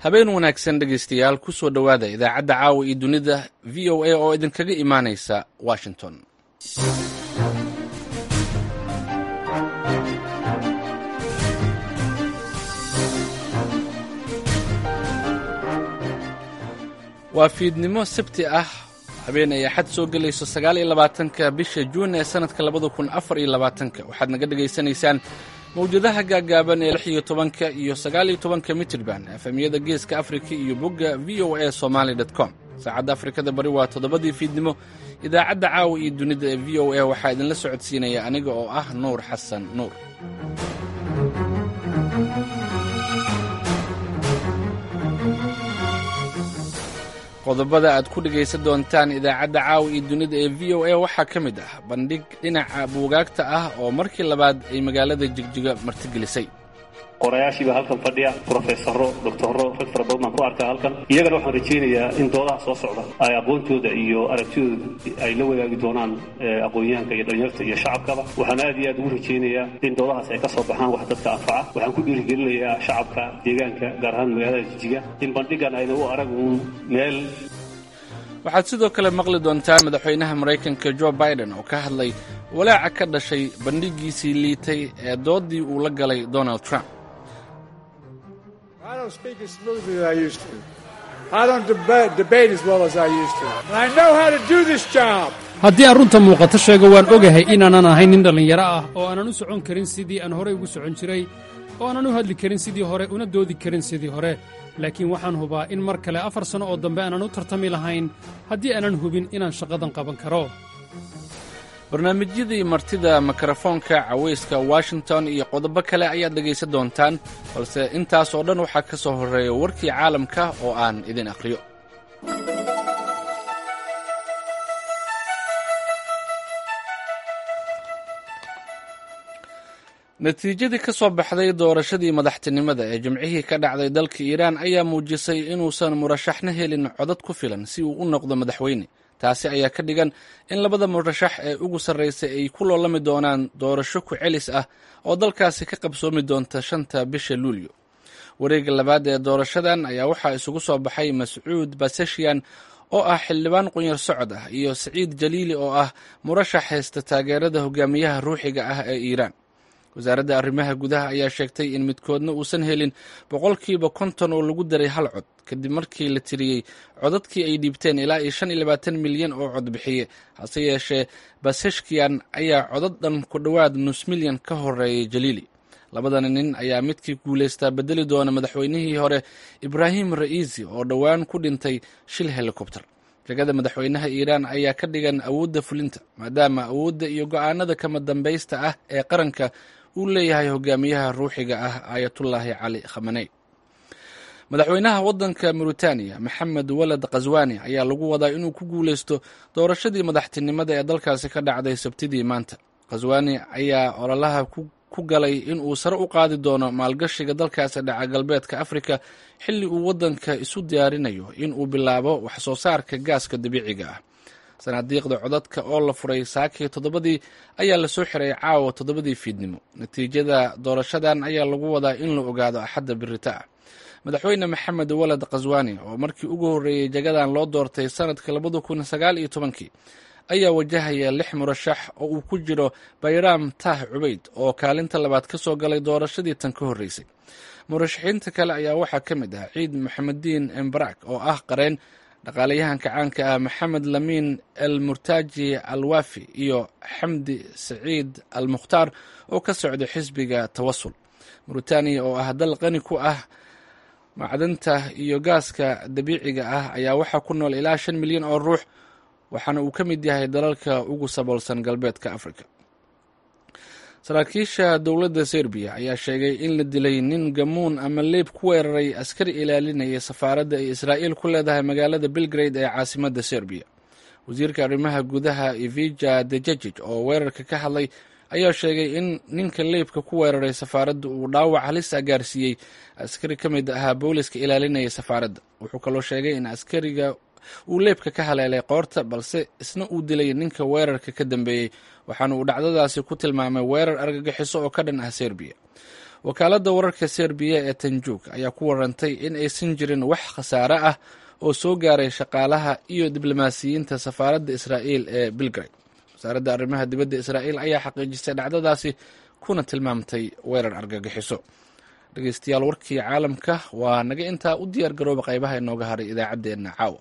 habeen wanaagsan dhegaystayaal ku soo dhowaada idaacadda caawa iyo dunida v o a oo idinkaga imaanaysa washington waa fiidnimo sabti ah habeen ay axad soo gelayso sagaal iyo labaatanka bisha juun ee sannadka labada kun afar iyo labaatanka waxaad naga dhegaysanaysaan mawjadaha gaagaaban ee lix iyo tobanka iyo sagaal iyo tobanka mitirban efemiyada geeska afrika iyo bogga v o a somaali com saacadda afrikada bari waa toddobadii fiidnimo idaacadda caawa iyo dunida ee v o a waxaa idinla socodsiinaya aniga oo ah nuur xasan nuur qodobada aad ku dhegaysan doontaan idaacadda caawa iyo dunida ee v o a waxaa ka mid ah bandhig dhinaca buugaagta ah oo markii labaad ay magaalada jigjiga martigelisay qorayaashiiba halkan fadhiya brofesaro doctoro rag fara badan baan ku arkaa halkan iyagana waxaan rajaynayaa in doodaha soo socda ay aqoontooda iyo aragtidooda ay la wadaagi doonaan aqoonyahanka iyo dhalinyarta iyo shacabkaba waxaan aad iyo aad ugu rajaynayaa in doodahaas ay ka soo baxaan wax dadka anfaca waxaan ku dhiirigelinayaa shacabka deegaanka gaar ahaan magaalada jijiga in bandhigan ayna u arag uun meel waxaad sidoo kale maqli doontaan madaxweynaha maraykanka jo biden oo ka hadlay walaaca ka dhashay bandhigiisii liitay ee doodii uu la galay donald trump haddii aan runta muuqato sheego waan ogahay inaanan ahayn nin dhallinyaro ah oo aanan u socon karin sidii aan horey ugu socon jiray oo aanan u hadli karin sidii hore una doodi karin sidii hore laakiin waxaan hubaa in mar kale afar sanno oo dambe aanan u tartami lahayn haddii aanan hubin inaan shaqadan qaban karo barnaamijyadii martida mikrofoonka cawayska washington iyo qodobo kale ayaad dhegaysan doontaan balse intaas oo dhan waxaa ka soo horreeya warkii caalamka oo aan idin akhriyo natiijadii ka soo baxday doorashadii madaxtinimada ee jimcihii ka dhacday dalka iiraan ayaa muujisay inuusan murashaxna helin codad ku filan si uu u noqdo madaxweyne taasi ayaa ka dhigan in labada murashax ee ugu sarraysay ay ku loolami doonaan doorasho ku celis ah oo dalkaasi ka qabsoomi doonta shanta bisha luulyo wareegga labaad ee doorashadan ayaa waxaa isugu soo baxay mascuud baseshian oo ah xildhibaan qunyar socod ah iyo saciid jaliili oo ah murashax haysta taageerada hogaamiyaha ruuxiga ah ee iiraan wasaaradda arrimaha gudaha ayaa sheegtay in midkoodna uusan helin boqolkiiba konton oo lagu daray hal cod kadib markii la tiriyey codadkii ay dhiibteen ilaa iyo shan iyo labaatan milyan oo cod bixiye hase yeeshee baseshkian ayaa codad dhan ku dhowaad nus milyan ka horeeyay jaliili labadani nin ayaa midkii guulaystaa bedeli doona madaxweynihii hore ibraahim ra'iisi oo dhowaan ku dhintay shil helikobter jagada madaxweynaha iiraan ayaa ka dhigan awoodda fulinta maadaama awoodda iyo go'aanada kama dambaysta ah ee qaranka uu leeyahay hogaamiyaha ruuxiga ah aayatullaahi cali khamaney madaxweynaha waddanka mauritaniya maxamed walad khaswani ayaa lagu wadaa inuu ku guulaysto doorashadii madaxtinimada ee dalkaasi ka dhacday sabtidii maanta khaswani ayaa ololaha ku galay in uu sare u qaadi doono maalgashiga dalkaasi dhaca galbeedka afrika xilli uu waddanka isu diyaarinayo in uu bilaabo wax soo saarka gaaska dabiiciga ah sanaadiiqda codadka oo la furay saakii toddobadii ayaa lasoo xiray caawa toddobadii fiidnimo natiijada doorashadan ayaa lagu wadaa in la ogaado axadda birita ah madaxweyne maxamed walad khaswani oo markii ugu horreeyey jagadan loo doortay sannadka labada kun sagaal iyo tobankii ayaa wajahaya lix murashax oo uu ku jiro bayraam taah cubayd oo kaalinta labaad ka soo galay doorashadii tan ka horreysay murashaxiinta kale ayaa waxaa ka mid ah ciid maxamediin embarak oo ah qareen dhaqaalayahanka caanka ah maxamed lamiin el murtaaji al wafi iyo xamdi saciid al mukhtaar oo ka socda xisbiga tawasul mauritaniya oo ah dal qani ku ah macdanta iyo gaaska dabiiciga ah ayaa waxaa ku nool ilaa shan milyan oo ruux waxaana uu ka mid yahay dalalka ugu saboolsan galbeedka afrika saraakiisha dowladda serbiya ayaa sheegay in la dilay nin gamuun ama leeb ku weeraray askari ilaalinaya safaaradda ay israa'iil ku leedahay magaalada belgrade ee caasimadda serbiya wasiirka arrimaha gudaha evija dejejij oo weerarka ka hadlay ayaa sheegay in ninka leebka ku weeraray safaaradda uu dhaawac halis ah gaarsiiyey askari ka mid ahaa booliska ilaalinaya safaaradda wuxuu kaloo sheegay in askariga uu leebka ka haleelay qoorta balse isna uu dilay ninka weerarka ka dambeeyey waxaana uu dhacdadaasi ku tilmaamay weerar argagixiso oo ka dhan ah serbiya wakaaladda wararka serbiya ee tanjuug ayaa ku warantay in aysan jirin wax khasaare ah oo soo gaaray shaqaalaha iyo diblomaasiyiinta safaaradda israa'iil ee belgrade wasaaradda arrimaha dibadda israa'iil ayaa xaqiijisay dhacdadaasi kuna tilmaamtay weerar argagixiso dhegeystayaal warkii caalamka waa naga intaa u diyaar garooba qaybaha inooga haray idaacaddeenna caawa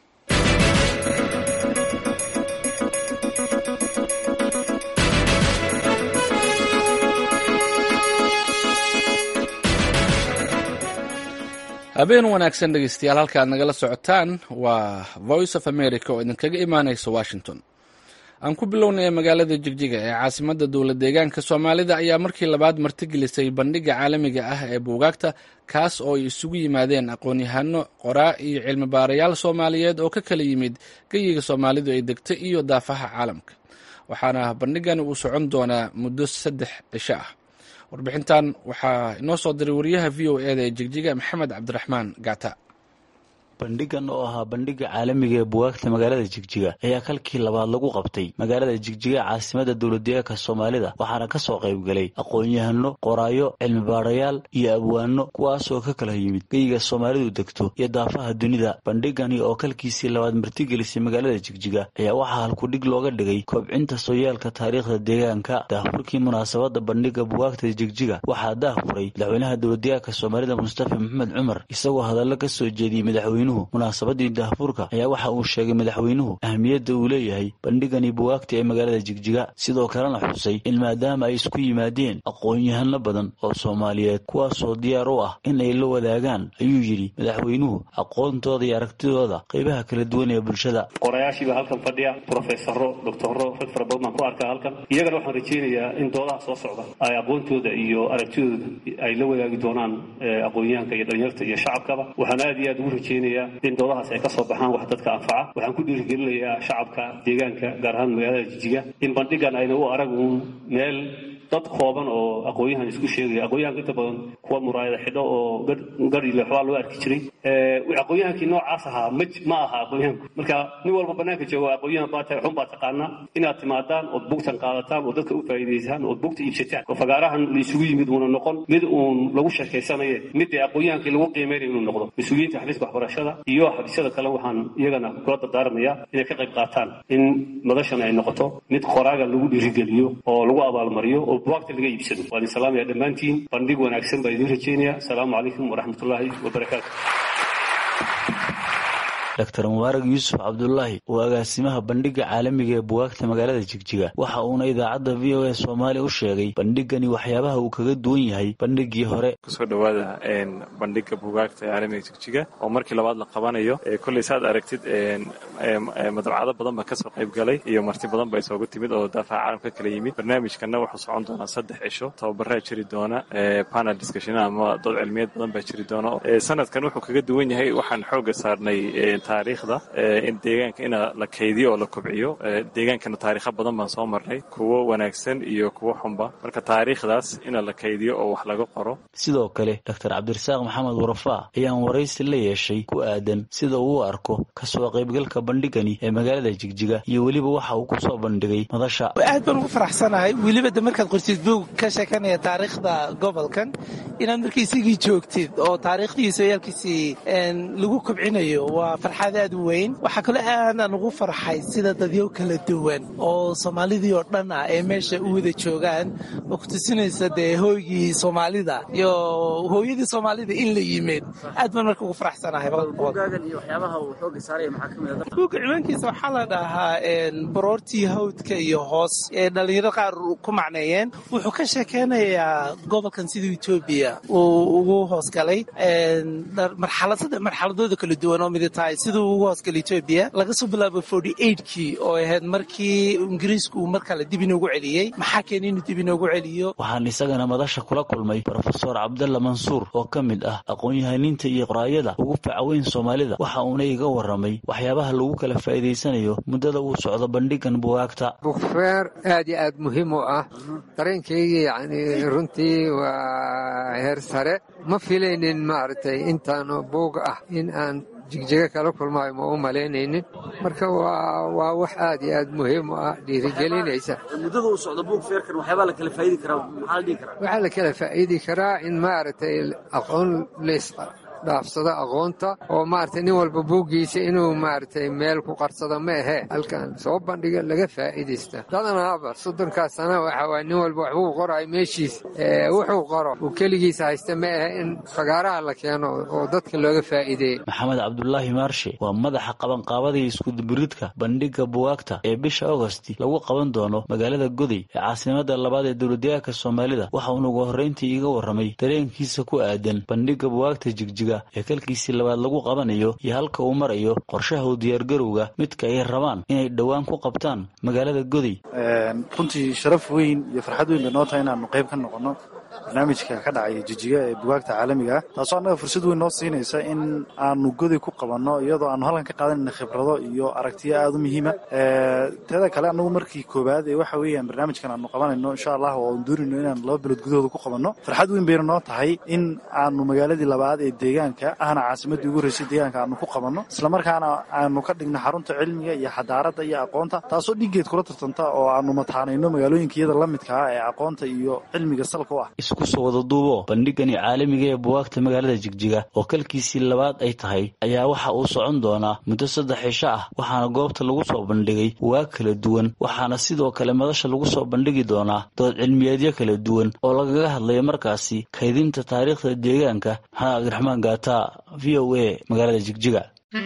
habeen wanaagsan dhegeystayaal halka aad nagala socotaan waa voice of america oo idinkaga imaaneysa washington aan ku bilownaya magaalada jigjiga ee caasimadda dowlad deegaanka soomaalida ayaa markii labaad martigelisay bandhigga caalamiga ah ee buugaagta kaas oo ay isugu yimaadeen aqoon-yahano qoraa iyo cilmi baarayaal soomaaliyeed oo ka kala yimid geyiga soomaalidu ay degta iyo daafaha caalamka waxaana bandhigani uu socon doonaa muddo saddex cisho ah warbixintan waxaa inoo soo diray wariyaha v o eda ee jigjiga maxamed cabdiraxmaan gata bandhigan oo ahaa bandhigga caalamiga ee bugaagta magaalada jigjiga ayaa kalkii labaad lagu qabtay magaalada jigjiga caasimada dowladdeegaanka soomaalida waxaana ka soo qaybgalay aqoon-yahano qoraayo cilmibaarayaal iyo abwaano kuwaasoo ka kala yimid geyiga soomaalidu degto iyo daafaha dunida bandhigani oo kalkiisii labaad martigelisay magaalada jigjiga ayaa waxaa halkudhig looga dhigay kobcinta sooyaalka taariikhda deegaanka daahfurkii munaasabadda bandhigga bugaagta jigjiga waxaa daahfuray madaxweynaha dowladdeegaanka soomaalida mustafa maxamed cumar isagoo hadallo ka soo jeediyey madaxweynuhu munaasabadii daahfurka ayaa waxa uu sheegay madaxweynuhu ahmiyadda uu leeyahay bandhigani bugaagta ee magaalada jigjiga sidoo kalena xusay in maadaama ay isku yimaadeen aqoon-yahano badan oo soomaaliyeed kuwaasoo diyaar u ah in ay la wadaagaan ayuu yidhi madaxweynuhu aqoontooda iyo aragtidooda qaybaha kala duwan ee bulshada qorayaashiiba halkan fadhiya profesaro doctoro rag fara badan baan ku arkaa halkan iyagana waxaan rajaynayaa in doodaha soo socda ay aqoontooda iyo aragtidooda ay la wadaagi doonaan aqoonyahanka iyo dhalinyarta iyo shacabkaba waxaan aad iyo aad ugu rajaynaya in doodahaas ay ka soo baxaan wax dadka anfaca waxaan ku dhiirigelinayaa shacabka deegaanka gaar ahaan magaalada jijiga in bandhigan ayna u arag uun meel dad kooban oo aqoon-yahan isku sheegaya aqoon-yahanka inta badan kuwa muraayada xidho oo gadhile waxbaa loo arki jiray aqoon-yahankii noocaas ahaa ma ma aha aqoon-yahanku marka nin walba banaanka jooga aqoon-yahan baa tahay xun baa taqaanaa inaad timaadaan ood bugtan qaadataan oo dadka u faa'iidaysaan ood bugta iibsataan oo fagaarahan la isugu yimid uuna noqon mid uun lagu sheekaysanaye mid dee aqoon-yahankii lagu qiimaynayo inuu noqdo mas-uuliyiinta xafiiska waxbarashada iyo xafiisyada kale waxaan iyagana kula dardaarmayaa inay ka qayb qaataan in madashan ay noqoto mid qoraaga lagu dhiirigeliyo oo lagu abaalmariyo oo buwaagta laga iibsado waan idin salaamaya dhammaantiin bandhig wanaagsan baa idiin rajaynaya asalaamu calaykum waraxmatullaahi wabarakaatu dr mubaarag yuusuf cabdulaahi oo agaasimaha bandhigga caalamiga ee bugaagta magaalada jigjiga waxa uuna idaacadda v o a soomaaliya u sheegay bandhigani waxyaabaha uu kaga duwan yahay bandhiggii hore kusoo dhowaada bandhigga bugaagta ee caalamiga jigjiga oo markii labaad la qabanayo kolley saad aragtid madabcado badan baa kasoo qayb galay iyo marti badan ba isoogu timid oo daafaha caalamka kala yimid barnaamijkana wuxuu socon doonaa saddex cisho tababaraa jiri doona panel discussion ama dood cilmiyeed badan baa jiri doona sanadkan wuxuu kaga duwan yahay waxaan xooga saarnay taariikhda in deegaanka ina la kaydiyo oo la kobciyo deegaankana taariikha badan baan soo marnay kuwo wanaagsan iyo kuwo xunba marka taariikhdaas ina la kaydiyo oo wax laga qoro sidoo kale doctor cabdirasaaq maxamed warafaa ayaan waraysi la yeeshay ku aadan sida uu u arko kasoo qaybgalka bandhigani ee magaalada jigjiga iyo weliba waxa uu kusoo bandhigay madasha aad baan ugu faraxsanahay weliba de markaad qortid buog ka sheekanaya taariikhda gobolkan inaad marka isagii joogtid oo taariikhdii sooyaalkiisii lagu kobcinayo waa farxad aad u weyn waxaa kaloo aadaan ugu farxay sida dadyo kala duwan oo soomaalidii oo dhan ah ee meesha u wada joogaan oo ku tusinaysa dee hooygii soomaalida iyo hooyadii soomaalida in la yimid aad baan marka ugu faraxsanahay buugga ciwaankiisa waxaa la dhahaa baroortii hawdka iyo hoos ee dhallinyaro qaar ku macneeyeen wuxuu ka sheekeynayaa gobolkan sida etoobiya uu ugu hoosgalay marxaladooda kala duwan oo mid tahay siduu ugu hoosgalay etoobiya laga soo bilaabo forty eigtkii oo ahayd markii ingiriisku uu mar kale dib inoogu celiyey maxaa keena inuu dib inoogu celiyo waxaan isagana madasha kula kulmay brofesor cabdalla mansuur oo ka mid ah aqoon-yahaniinta iyo qoraayada ugu facaweyn soomaalida waxa uuna iga warramay waxyaabaha lagu kala faa'iidaysanayo muddada uu socdo bandhigan bugaagta bukfeer aad iyo aad muhiim u ah dareenkaygii yani runtii waa heer sare ma filaynin maaragtay intaanu buug ah in aan jigjiga kala kulmaayo ma u malaynaynin marka waa wax aad iyo aad muhiim u ah dhiirigelinaysa muddada uu socdo buug feerkan waxyaabaa la kala faa'idi karaa maxaa la dhihi karaa waxaa la kala faa'iidi karaa in maaragtay aqoon leys dhaafsado aqoonta oo maaragtay nin walba buuggiisa inuu maaragtay meel ku qarsado ma ahee halkan soo bandhiga laga faa'iidaysta dadanaaba soddonkaas sana waxa waay nin walba waxbuu qorayo meeshiis wuxuu qoro uu keligiisa haysta ma ahe in fagaaraha la keeno oo dadka looga faa'iideeyo maxamed cabdulaahi maarshe waa madaxa qabanqaabadii iskudubiridka bandhigga buwaagta ee bisha agosti lagu qaban doono magaalada goday ee caasimada labaad ee dowladdeegaanka soomaalida waxa uuna ugu horrayntii iiga warramay dareenkiisa ku aadan bandhigga buwaagta jigjiga ee kalkiisii labaad lagu qabanayo iyo halka uu marayo qorshaha u diyaargarowga midka ay rabaan inay dhowaan ku qabtaan magaalada goday runtii sharaf weyn iyo farxad weyn bay noo tahay inaanu qayb ka noqonno barnaamijka ka dhacaya jijiga ee bugaagta caalamiga ah taasoo annaga fursad weyn noo siinaysa in aanu goday ku qabanno iyadoo aanu halkan ka qaadanayna khibrado iyo aragtiyo aada u muhiima teeda kale annagu markii koowaad ee waxa weeyaan barnaamijkan aanu qabanayno insha allah oo aan doonayno inaan laba bilood gudahooda ku qabanno farxad weyn bayna noo tahay in aanu magaaladii labaad ee deegaanka ahna caasimadii ugu horeysay deegaanka aanu ku qabanno islamarkaana aanu ka dhigno xarunta cilmiga iyo xadaaradda iyo aqoonta taasoo dhigeed kula tartanta oo aanu mataanayno magaalooyinka iyada la midka ah ee aqoonta iyo cilmiga salka u ah isku soo wada duubo bandhigani caalamiga ee buwaagta magaalada jigjiga oo kalkiisii labaad ay tahay ayaa waxa uu socon doonaa muddo saddex cisho ah waxaana goobta lagu soo bandhigay buwaag kala duwan waxaana sidoo kale madasha lagu soo bandhigi doonaa dood cilmiyeedyo kala duwan oo lagaga hadlaya markaasi kaydinta taariikhda deegaanka maxamed cabdiraxmaan gaata v o a magaalada jigjiga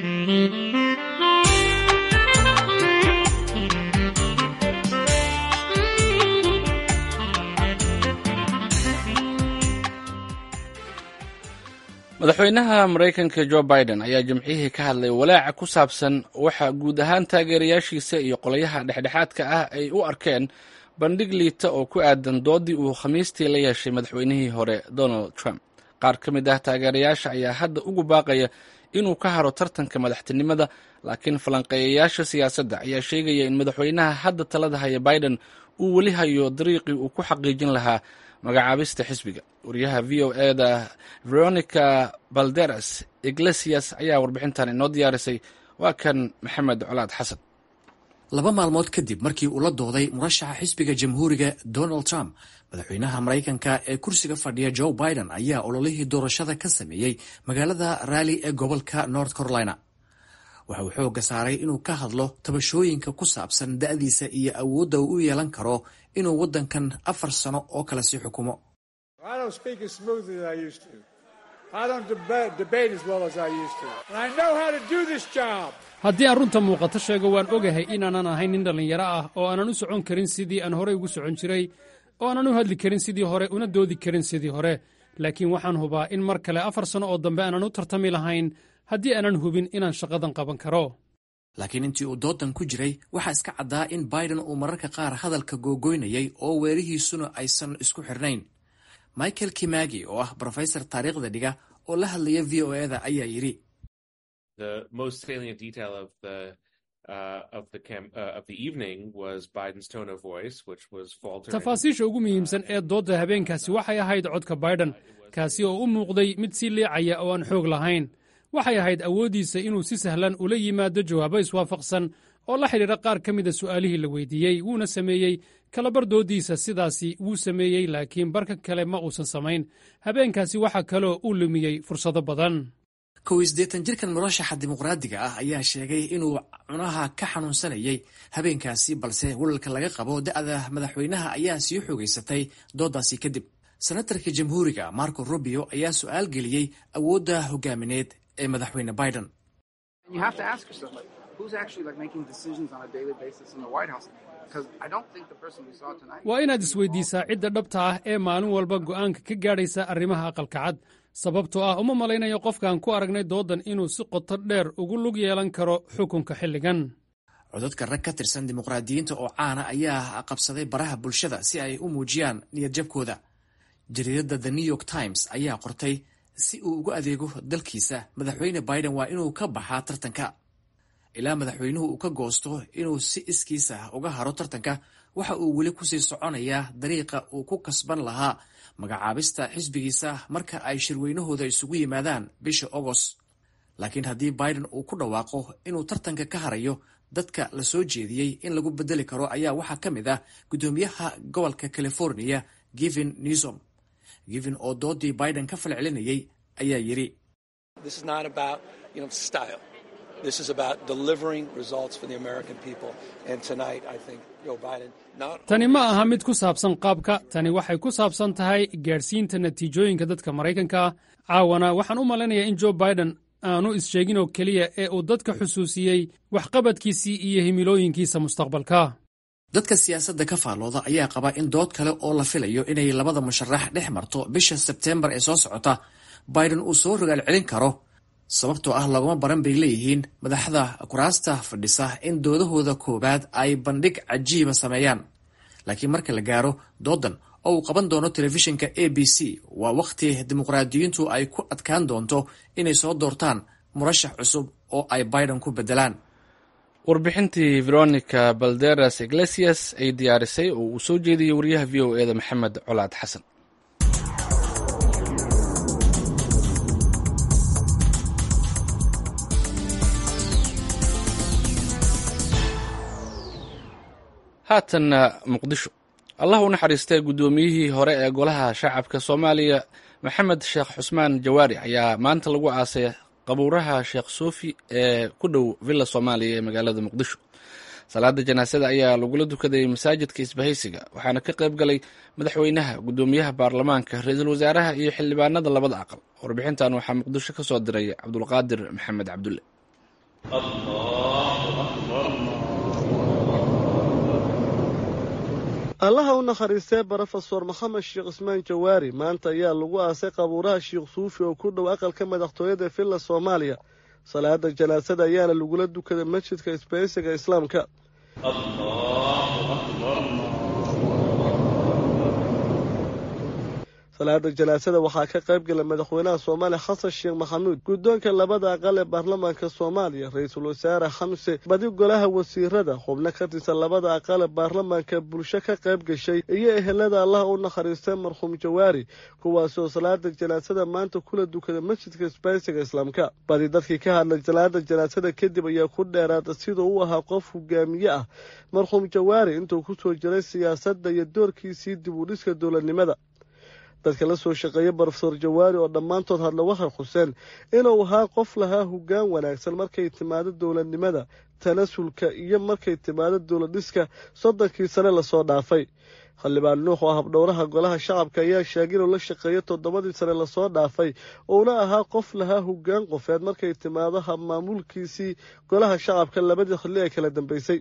madaxweynaha maraykanka jo biden ayaa jimcihii ka hadlay walaaca ku saabsan waxa guud ahaan taageerayaashiisa iyo qolyaha dhexdhexaadka ah ay u arkeen bandhig liita oo ku aadan doodii uu khamiistii la yeeshay madaxweynihii hore donald trump qaar ka mid ah taageerayaasha ayaa hadda ugu baaqaya inuu ka haro tartanka madaxtinimada laakiin falanqeeyayaasha siyaasadda ayaa sheegaya in madaxweynaha hadda talada haya biden uu weli hayo dariiqii uu ku xaqiijin lahaa magacaabista xisbiga wariyaha v o eda veronica balderas iglesias ayaa warbixintan inoo diyaarisay waa kan maxamed colaad xasan laba maalmood kadib markii uu la dooday murashaxa xisbiga jamhuuriga donald trump madaxweynaha maraykanka ee kursiga fadhiya joe biden ayaa ololihii doorashada ka sameeyey magaalada raali ee gobolka north carolina waxa uu xoogga saaray inuu ka hadlo tabashooyinka ku saabsan da'diisa iyo awoodda uu u yeelan karo inuu waddankan afar sano oo kale sii xukumo haddii aan runta muuqato sheego waan ogahay inaanan ahayn nin dhallinyaro ah oo aanan u socon karin sidii aan horey ugu socon jiray oo aanan u hadli karin sidii hore una doodi karin sidii hore laakiin waxaan hubaa in mar kale afar sano oo dambe aanan u tartami lahayn haddii aanan hubin inaan shaqadan qaban karo laakiin intii uu doodan ku jiray waxaa iska caddaa in biden uu mararka qaar hadalka googoynayay oo weerihiisuna aysan isku xirnayn michael kimagi oo ah brofesor taariikhda dhiga oo la hadlaya v o eda ayaa yidhi tafaasiisha ugu muhiimsan ee doodda habeenkaasi waxay ahayd codka biden kaasi oo u muuqday mid si liicaya oo aan xoog lahayn waxay ahayd awooddiisa inuu si sahlan ula yimaado jawaabo iswaafaqsan oo la xidhiidha qaar ka mida su'aalihii la weydiiyey wuuna sameeyey kalabar dooddiisa sidaasi wuu sameeyey laakiin barka kale ma uusan samayn habeenkaasi waxaa kaloo uu lumiyey fursado badan kow iyo siddeetan jirkan murashaxa dimuqraadiga ah ayaa sheegay inuu cunaha ka xanuunsanayay habeenkaasi balse walalka laga qabo da'da madaxweynaha ayaa sii xoogaysatay dooddaasi kadib senatarka jamhuuriga marco rubio ayaa su'aal geliyey awoodda hogaamineed ee madaxweyne biden waa inaad isweydiisaa cidda dhabta ah ee maalin walba go'aanka ka gaadhaysa arrimaha aqalka cad sababtoo ah uma malaynayo qofkaan ku aragnay dooddan inuu si qoto dheer ugu lug yeelan karo xukunka xilligan codadka rag ka tirsan dimuqraadiyiinta oo caana ayaa qabsaday baraha bulshada si ay u muujiyaan niyadjabkooda jariidadda the new york times ayaa qortay si uu ugu adeego dalkiisa madaxweyne biden waa inuu ka baxaa tartanka ilaa madaxweynuhu uu ka goosto inuu si iskiisa uga haro tartanka waxa uu weli kusii soconayaa dariiqa uu ku kasban lahaa magacaabista xisbigiisa marka ay shirweynahooda isugu yimaadaan bisha agost laakiin haddii biden uu ku dhawaaqo inuu tartanka ka harayo dadka la soo jeediyey in lagu bedeli karo ayaa waxaa ka mid ah guddoomiyaha gobolka california givin newsom givin oo doodii biden ka falcelinayay ayaa yidhi tani ma aha mid ku saabsan qaabka tani waxay ku saabsan tahay gaadhsiinta natiijooyinka dadka maraykanka caawana waxaan u malaynayaa in jo biden aanu is-sheegin oo keliya ee uu dadka xusuusiyey waxqabadkiisii iyo himilooyinkiisa mustaqbalka dadka siyaasadda ka faallooda ayaa qaba in dood kale oo la filayo inay labada musharax dhex marto bisha sebteembar ee soo socota biden uu soo rogaal celin karo sababtoo ah laguma baran bay leeyihiin madaxda kuraasta fadhisa in doodahooda koowaad ay bandhig cajiiba sameeyaan laakiin marka la gaaro doodan oo uu qaban doono telefishinka a b c waa wakhti dimuqraadiyiintu ay ku adkaan doonto inay soo doortaan murashax cusub oo ay biden ku beddelaan warbixintii veronica balderas iglesias ay diyaarisay oo uu soo jeediyey wariyaha v o eda maxamed colaad xasan haatanna muqdisho allah u naxariistay guddoomiyihii hore ee golaha shacabka soomaaliya maxamed sheekh xusmaan jawaari ayaa maanta lagu aasay qabuuraha sheekh suufi ee ku dhow villa soomaaliya ee magaalada muqdisho salaada janaasada ayaa lagula dukaday masaajidka isbahaysiga waxaana ka qayb galay madaxweynaha guddoomiyaha baarlamaanka ra-iisul wasaaraha iyo xildhibaanada labada aqal warbixintan waxaa muqdisho ka soo diray cabdulqaadir maxamed cabdulle allaha u nakhariistee brofesor maxamed sheekh ismaan jawaari maanta ayaa lagu aasay qabuuraha sheekh suufi oo ku dhow aqalka madaxtooyada villa soomaaliya salaada janaasada ayaana lagula dukaday masjidka isbaysiga islaamka salaada janaasada waxaa ka qayb gala madaxweynaha soomaaliya xasan sheekh maxamuud guddoonka labada aqal ee baarlamaanka soomaaliya ra-iisul wasaare xamse badi golaha wasiirada xubno ka tirsan labada aqal ee baarlamaanka bulsho ka qayb gashay iyo ehelada allaha u nakhariistay marxuum jawaari kuwaasoo salaada janaasada maanta kula dukada masjidka isbaysiga islaamka badi dadkii ka hadlay salaada janaasada kadib ayaa ku dheeraada siduu u ahaa qof hogaamiye ah marxuum jawaari intuu kusoo jiray siyaasadda iyo doorkiisii dib u dhiska dowladnimada dadka la soo shaqeeya brofesor jawaari oo dhammaantood hadla waxay xuseen inuu ahaa qof lahaa hoggaan wanaagsan markay timaado dowladnimada tanasulka iyo markay timaado dowladdhiska soddonkii sane lasoo dhaafay xildhibaan nuux oo habdhowraha golaha shacabka ayaa sheegay inuu la shaqeeyo toddobadii sane lasoo dhaafay uuna ahaa qof lahaa hoggaan qofeed markay timaado habmaamulkiisii golaha shacabka labadii xilli ee kala dambeysay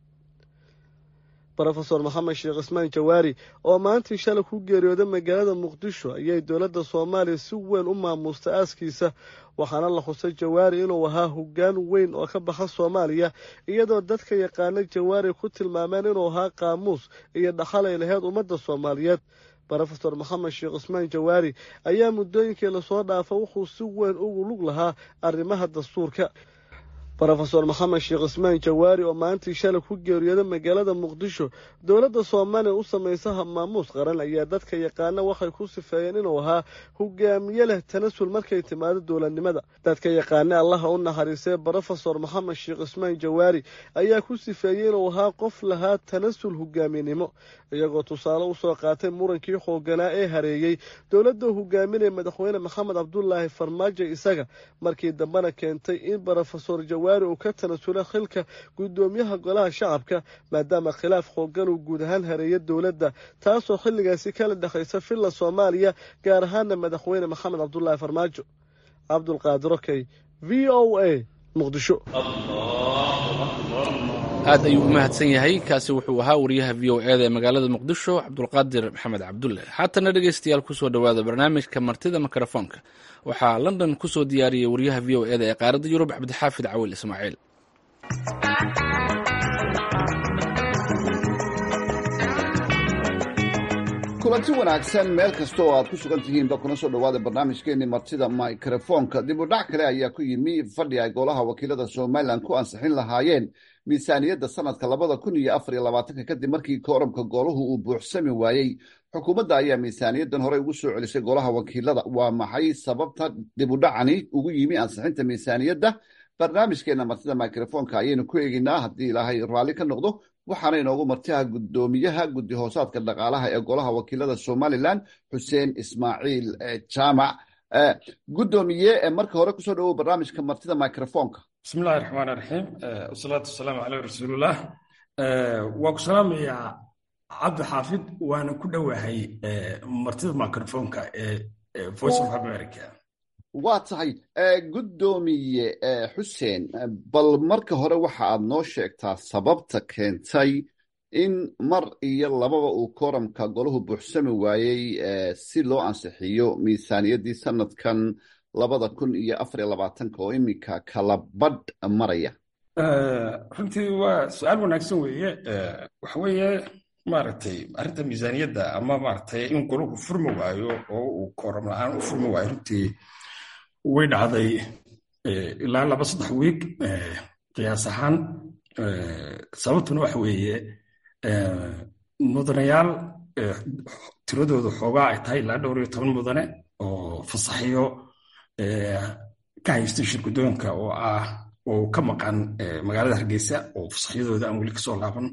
brofesor maxamed sheekh ismaan jawaari oo maantii shalay ku geeriyooday magaalada muqdisho ayay dowladda soomaaliya si weyn u maamuustay aaskiisa waxaana la xusay jawaari inuu ahaa hoggaan weyn oo ka baxa soomaaliya iyadoo dadka yaqaana jawaari ku tilmaameen inuu ahaa qaamuus iyo dhaxal ay laheyd ummadda soomaaliyeed brofesor maxamed sheekh ismaan jawaari ayaa muddooyinkii lasoo dhaafa wuxuu si weyn ugu lug lahaa arrimaha dastuurka brofesor maxamed sheekh ismaan jawaari oo maalintii shalay ku geeriyooday magaalada muqdisho dowladda soomaaliya u samaysa habmaamuus qaran ayaa dadka yaqaana waxay ku sifeeyeen inuu ahaa hogaamiye leh tanasul markay timaado dowladnimada dadka yaqaana allaha u naxariistay brofesor maxamed sheekh ismaan jawaari ayaa ku sifeeyey inuu ahaa qof lahaa tanasul hogaaminimo iyagoo tusaale usoo qaatay murankii xooganaa ee hareeyey dowladda hogaaminaya madaxweyne maxamed cabdulaahi farmaajo isaga markii dambena keentay in brofesor jawaari uu ka tanasula xilka guddoomiyaha golaha shacabka maadaama khilaaf xoogan uu guud ahaan hareeya dowladda taasoo xilligaasi kala dhexaysa villa soomaaliya gaar ahaana madaxweyne maxamed cabdulaahi farmaajo cabdulqaadir okey v o a muqdisho aad ayuu u mahadsan yahay kaasi wuxuu ahaa wariyaha v o eda ee magaalada muqdisho cabdulqaadir maxamed cabdulle haatana dhegeystayaal kusoo dhowaada barnaamijka martida mikrofoonka waxaa london kusoo diyaariyey wariyaha v o eda ee qaaradda yurub cabdixaafid cawil ismaaciil kulanti wanaagsan meel kasta oo aad ku sugan tihiinba kuna soo dhowaada barnaamijkeenii martida mikrofoonka dib u dhac kale ayaa ku yimi fadhi ay golaha wakiilada somalilan ku ansixin lahaayeen miisaaniyadda sanadka labada kun iyo afar iyo labaatanka kadib markii kooramka gooluhu uu buuxsami waayey xukuumadda ayaa miisaaniyaddan horey ugu soo celisay golaha wakiilada waa maxay sababta dibudhacani ugu yimi ansixinta miisaaniyadda barnaamijkeena martida microfonka ayaynu ku eegeynaa haddii ilaahay raalli ka noqdo waxaana inoogu martiha guddoomiyaha guddi hoosaadka dhaqaalaha ee golaha wakiilada somalilan xuseen ismaaciil jaamac guddoomiye marka hore kusoo dhawow barnaamijka martida microfonka bismillahi raxmaan raxiim wasalaatu wasalaamu caleyh rasuulillah waa ku salaamayaa cabdi xaafid waana ku dhowahay martida microfonka ee voice of america waa tahay guddoomiye xuseen bal marka hore waxa aad noo sheegtaa sababta keentay in mar iyo lababa uu kooramka golahu buuxsami waayey si loo ansixiyo miisaaniyaddii sanadkan labada kun iyo afariyo labaatanka oo iminka kala badh maraya runtii waa su-aal wanaagsan weeye waxa weeye maaragtay arrinta miisaaniyadda ama maaragtay in golahu furmi waayo oo uu kooram la-aan u furmi waayo runtii way dhacday ilaa laba saddex wiig qiyaas ahaan sababtuna waxa weeye mudanayaal tiradooda xoogaa ay tahay ilaa dhowr iyo toban mudane oo fasaxiyo ka haystay shirgudoonka oo ah oo ka maqan magaalada hargeysa oo fasaxyadooda aan weli kasoo laaban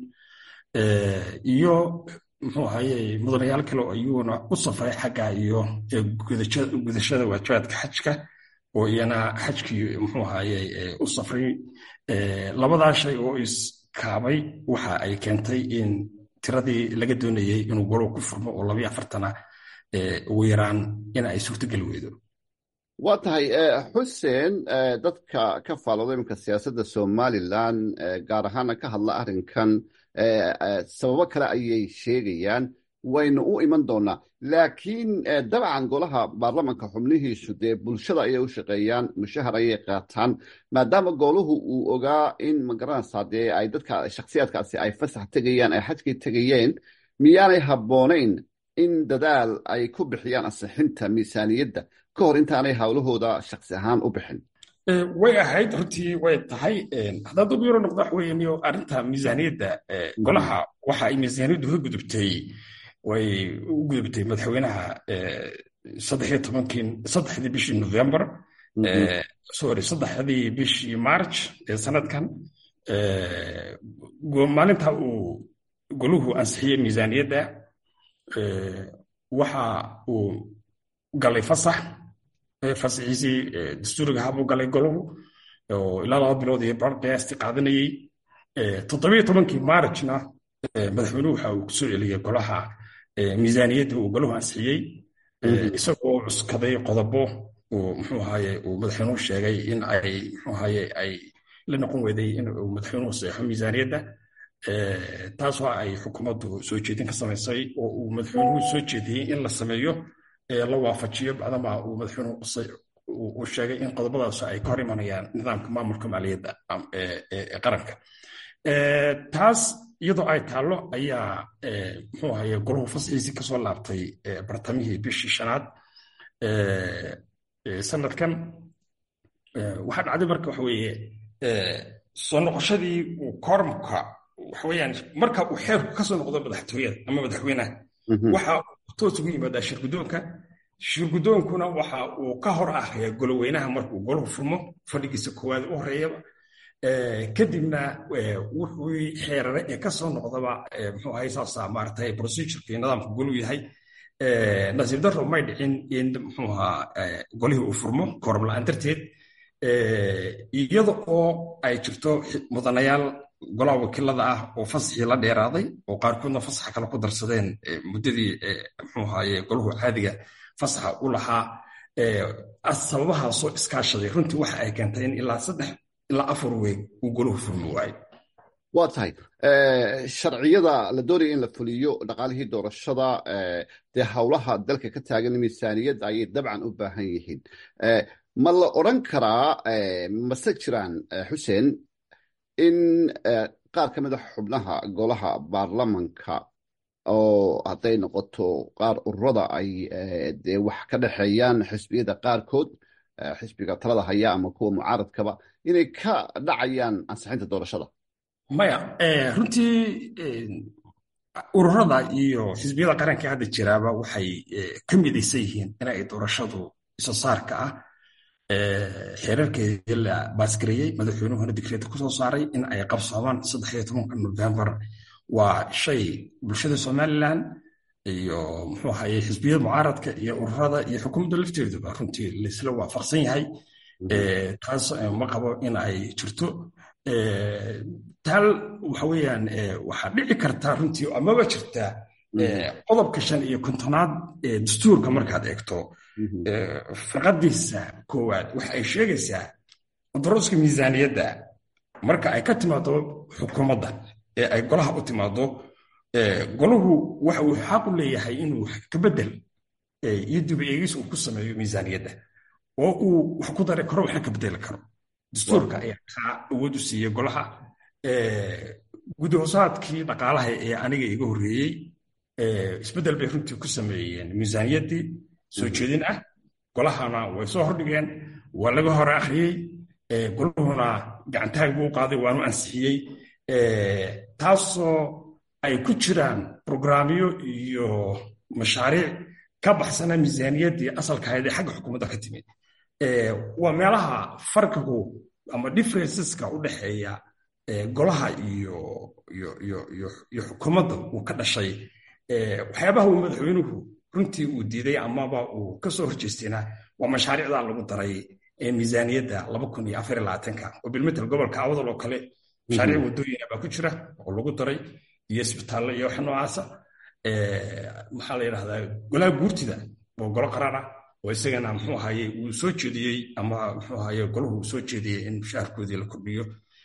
iyo muxuu ahaye mudanayaal kale oo iyaguna u safray xagga iyo gudashada waajibaadka xajka oo iyana xajkii muxuu ahaye u safray labadaa shay oo iskaabay waxa ay keentay in tiradii laga doonayey inuu golow ku furmo oo labayo afartana ugu yaraan in ay suurtogeli weydo waa tahay xuseen dadka ka faalooda iminka siyaasadda somalilan gaar ahaana ka hadla arrinkan sababo kale ayay sheegayaan waynu u iman doonaa laakiin dabcan golaha baarlamanka xubnihiisu dee bulshada ayay u shaqeeyaan mushahar ayay qaataan maadaama gooluhu uu ogaa in magaranaysaa dee ay dadka shakhsiyaadkaasi ay fasax tegayaan ay xajkii tegayeen miyaanay habboonayn in dadaal ay ku bixiyaan ansixinta miisaaniyadda ka hor intaanay hawlahooda shaksi ahaan u bixin way ahayd runtii way tahay haddaad ugu yaro noqdo wax weeye arrinta miisaaniyadda golaha waxa ay miisaaniyaddu ka gudubtay way u gudubtay madaxweynaha saddex iyo tobankii saddexdii bishii november sorry saddexdii bishii march ee sanadkan maalinta uu goluhu ansixiyey miisaaniyadda waxa uu galay fasax fasaxiisii dastuuriga habuu galay goluhu oo ilaa laba bilood iyo bar qiyaastii qaadanayey toddobiyo tobankii marchna madaxweynuhu waxa uu kusoo celiyey golaha miisaaniyadda uu goluhu ansixiyey isagoo cuskaday qodobo uu muxuu ahaye uu madaxweynuhu sheegay in ay muxuu ahaye ay la noqon weyday in uu madaxweynuhu saxo miisaaniyadda taasoo ay xukuumaddu soo jeedin ka samaysay oo uu madaxweynuhu soo jeediyey in la sameeyo la waafajiyo bacdama uu madaxweynuhu uu sheegay in qodobadaas ay ka hor imanayaan nidaamka maamulka maaliyadda ee qaranka taas iyadoo ay taallo ayaa muxuu ahaye golahu fasxiisii kasoo laabtay bartamihii bishii shanaad sanadkan waxaa dhacday marka waxa weeye soo noqoshadii uu koormka waxa weeyaan marka uu xeerku kasoo noqdo madaxtooyada ama madaxweynaha waxa uu toos ugu yimaadaa shirgudoonka shirgudoonkuna waxa uu ka hor ahriya goloweynaha markuu golahu furmo fadhigiisa koowaad u horeeyaba kadibna wuxuu xeerare ee kasoo noqdaba muxuu ahay saasa maaragtay procedureki nidaamka golu yahay nasiib darro may dhicin in muxuu ahaa golihii uu furmo kooram la-aan darteed iyada oo ay jirto mudanayaal golaha wakiilada ah oo fasaxii la dheeraaday oo qaarkoodna fasaxa kale ku darsadeen muddadii muxuu ahaye golahu caadiga fasaxa u lahaa sababahaasoo iskaashaday runtii waxa ay keentay in ilaa saddex ilaa afar weeg uu golahu furmi waayo waa tahay sharciyada la doonaya in la fuliyo dhaqaalihii doorashada dee howlaha dalka ka taagan miisaaniyad ayay dabcan u baahan yihiin ma la odran karaa mase jiraan xuseen in qaar ka mid a xubnaha golaha baarlamanka oo hadday noqoto qaar ururada ay dee wax ka dhexeeyaan xisbiyada qaarkood xisbiga talada haya ama kuwa mucaaradkaba inay ka dhacayaan ansixinta doorashada maya runtii ururada iyo xisbiyada qaranka hadda jiraaba waxay ka midaysan yihiin in ay doorashadu iso saarka ah xeerarkeedii la baasgareeyey madaxweynuhuna digreeta kusoo saaray in ay qabsoomaan saddex iyo tobanka novembar waa shay bulshada somalilan iyo muxuu ahaye xisbiyada mucaaradka iyo ururada iyo xukuumadda lafteeduba runtii laisla waafaqsan yahay taas ma qabo in ay jirto taal waxa weeyaan waxaa dhici kartaa runtii amaba jirtaa qodobka shan iyo kontonaad ee dastuurka markaad eegto farqadiisa koowaad waxa ay sheegaysaa daruuska miisaaniyadda marka ay ka timaado xukuumadda ee ay golaha u timaado golahu waxa uu xaq u leeyahay inuu ka bedel iyo dib eegis uu ku sameeyo miisaaniyadda oo uu wax ku dari karo waxna ka bedeli karo dastuurka ayaa kaa awood u siiyey golaha gudahoosaadkii dhaqaalaha ee aniga iga horreeyey isbeddel bay runtii ku sameeyeen miisaaniyaddii soo jeedin ah golahana way soo hordhigeen waa laga hore akhriyey golahuna gacantaag buu qaaday waanu ansixiyey taasoo ay ku jiraan brograamyo iyo mashaariic ka baxsana miisaaniyaddii asalkahayd ee xagga xukuumadda ka timid waa meelaha farqigu ama differenceska u dhexeeya golaha iyo iyo xukuumadda uu ka dhashay waxyaabaha uu madaxweynuhu runtii uu diiday amaba uu ka soo horjeestayna waa mashaariicda lagu daray miisaaniyadda laba kun iyo afar iyo labaatanka oo bilmetel gobolka awadal oo kale mashaariic waddooyina baa ku jira oo lagu daray iyo isbitaallo iyo wax noocaasa maxaa la yidhahdaa golaha guurtida oo golo qarara oo isagana muxuu ahaye uu soo jeediyey ama muxuu ahaye golahu uu soo jeediyey in mushaharkoodii la kordhiyo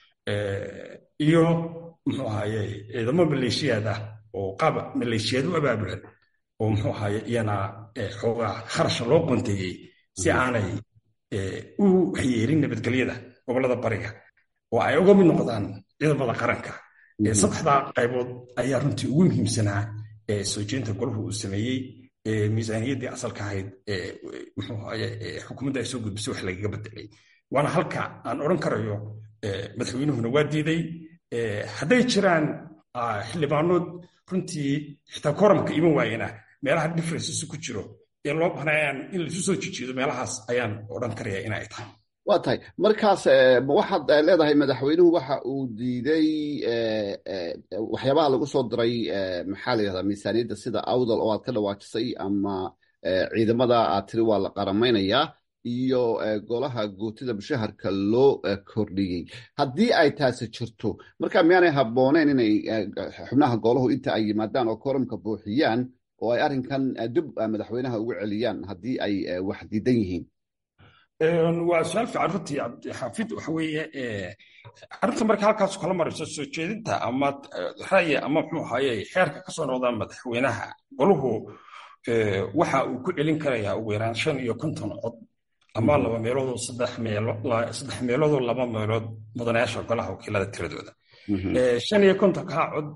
iyo muxuu ahaye ciidamo maleeshiyaad ah oo qaab maleeshiyaad u abaabulan oo muxuu ahaye iyana xoogaa kharasha loo qonteeyey si aanay u waxyeelin nabadgelyada gobollada bariga oo ay uga mid noqdaan ciidamada qaranka saddexdaa qaybood ayaa runtii ugu muhiimsanaa soo jeedinta golahu uu sameeyey miisaaniyaddii asalka ahayd muxuu ahaye xukuumadda ay soo gudbisay wax lagaga bedelay waana halka aan odhan karayo madaxweynuhuna waa diiday hadday jiraan xildhibaanood runtii xitaa koramka iman waayena meelaha differences ku jiro ee loo bahnayaan in laisu soo jijiido meelahaas ayaan odhan karaya in ay tahay waa tahay markaas waxaad leedahay madaxweynuhu waxa uu diiday waxyaabaha lagu soo diray maxaa la yidhahdaa miisaaniyadda sida awdal oo aad ka dhawaajisay ama ciidamada aad tiri waa la qaramaynayaa iyo golaha guutida mushaharka loo kordhiyey haddii ay taasi jirto marka miyaanay habbooneen inay xubnaha golahu inta ay yimaadaan oo koramka buuxiyaan oo ay arrinkan dib madaxweynaha ugu celiyaan haddii ay wax diidan yihiin waa su-aal fiican runtii cabdixaafid waxa weeye arrinta marka halkaas kala marayso soo jeedinta ama ra'yi ama muxuu ahaye xeerka ka soo noqda madaxweynaha golahu waxa uu ku celin karayaa ugu yaraan shan iyo konton cod ama laba meeloodoo saddex meelosaddex meeloodoo laba meelood mudanayaasha golaha wakiilada tiradooda shan iyo kontonkaa cod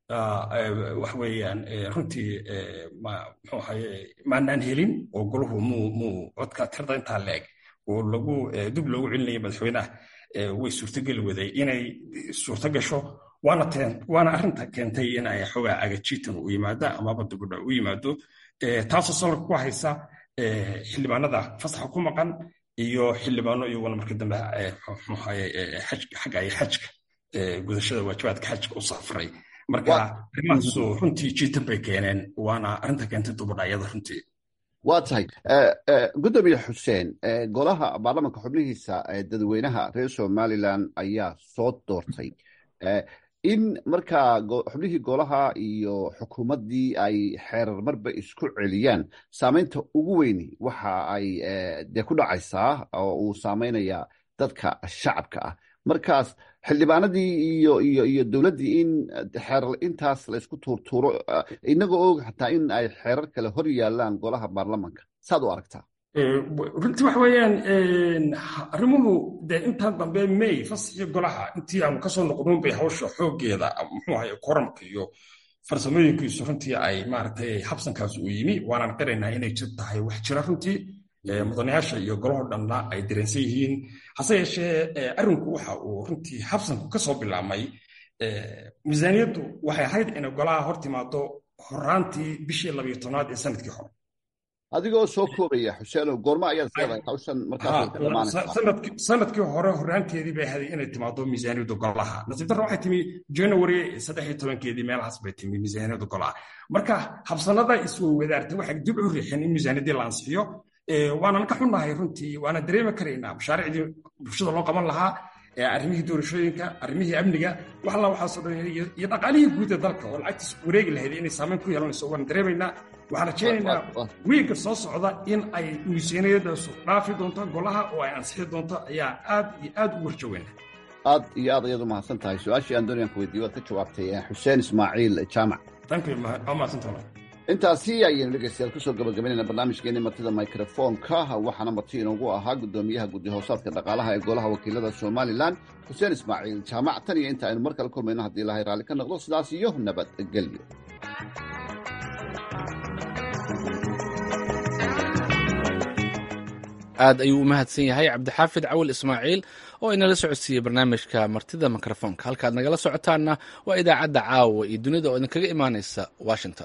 wax weeyaan runtii muxuu ahaye maanaan helin oo golahu muu muu codka tirada intaa leeg oo lagu dib loogu celinaya madaxweynaha way suurtogeli waday inay suurto gasho waana teen waana arrinta keentay in ay xoogaa agajiitan u yimaado amaba dibudha u yimaado taasoo salka ku haysa xildhibaanada fasaxa ku maqan iyo xildhibaano iyaguna marka dambe mxuahaye xagga ay xajka gudashada waajibaadka xajka u safray marka arrimahaasu runtii jiitan bay keeneen waana arrinta keentay dubadhacyada runtii waa tahay gudoomiye xuseen golaha baarlamanka xubnihiisa dadweynaha reer somalilan ayaa soo doortay in markaa xubnihii golaha iyo xukuumaddii ay xeerar marba isku celiyaan saamaynta ugu weyni waxa ay dee ku dhacaysaa oo uu saamaynayaa dadka shacabka ah markaas xildhibaanadii iyo iyo iyo dowladdii in xeerar intaas la isku tuurtuuro inagoo og xataa in ay xeerar kale hor yaalaan golaha baarlamanka saad u aragtaa runtii waxa weeyaan arrimuhu dee intaan dambe may fasaxii golaha intii aanu kasoo noqdon bay hawsha xooggeeda muxuu ahay koramka iyo farsamooyinkiisu runtii ay maaragtay habsankaas u yimi waanaan qiraynaa inay jir tahay wax jira runtii mudanayaasha iyo golahoo dhanna ay dareensan yihiin hase yeeshee arrinku waxa uu runtii habsanku kasoo bilaabmay miisaaniyaddu waxay ahayd inay golaha hor timaado horaantii bishii labiyo tobnaad ee sanadkii hore adigoo soo koobaya xuseeno goormo ayaad leedahay hawshan sanadkii hore horaanteedii bay ahayd inay timaado miisaaniyadda golaha nasiib darro waxay timi january saddex iyo tobankeedii meelahaas bay timi miisaaniyadda golaha marka habsanada isweydaartay waxay dib u riixeen in miisaaniyaddii la ansixiyo waanan ka xunnahay runtii waana dareemi karaynaa mashaariicdii bulshada loo qaban lahaa arrimihii doorashooyinka arrimihii amniga wax alla waxaasoo dhan iyo dhaqaalihii guud ee dalka oo lacagtiis wareegi lahayd inay saameyn ku yeelanayso waan dareemaynaa waxaan rajaynaynaa wiigga soo socda in ay miisaaniyadaasu dhaafi doonto golaha oo ay ansixi doonto ayaa aad iyo aad u warjoweyna aad iyo aad ayaad u mahadsan tahay su-aashii aan doonayaan ku weydiiye waad ka jawaabtay xuseen ismaaciil jaamac intaasi ayaynu dhegeystayaal kusoo gabagabaynayna barnaamijkeeni martida microfoonka waxaana marti inoogu ahaa guddoomiyaha guddi hoosaadka dhaqaalaha ee golaha wakiilada somalilan xuseen ismaaciil jaamac tan iyo inta aynu mar kale kulmayno haddii ilahay raalli ka noqdo sidaas iyo nabadgelyo aad ayuu u mahadsan yahay cabdixaafid cawil ismaaciil oo inala socodsiiyey barnaamijka martida mikrofoonka halkaad nagala socotaanna waa idaacadda caawa iyo dunida oo idinkaga imaanaysa washington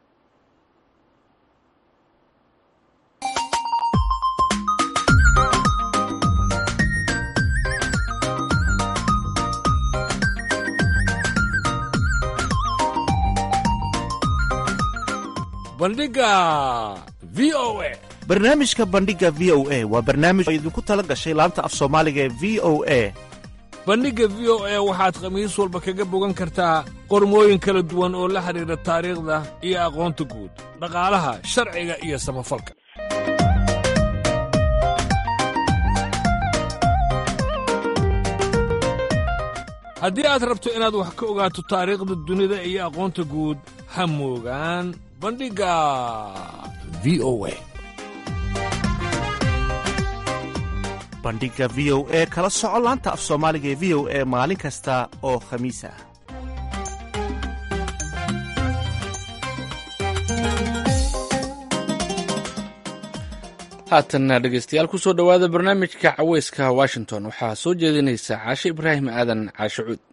bandhiga v o a barnaamijka bandhiga v o a waa barnaamij oo idinku tala gashay laanta af soomaaliga ee v o a bandhigga v o a waxaad khamiis walba kaga bogan kartaa qormooyin kala duwan oo la xidhiidha taariikhda iyo aqoonta guud dhaqaalaha sharciga iyo samafalka haddii aad rabto inaad wax ka ogaato taariikhda dunida iyo aqoonta guud ha moogaan bandhigga v o a bandhigga v o e kala soco laanta af soomaaliga ee v o e maalin kasta oo khamiis ah haatanna dhegaystayaal ku soo dhowaada barnaamijka caweyska washington waxaa soo jeedinaysa caashe ibraahim aadan caashe cuud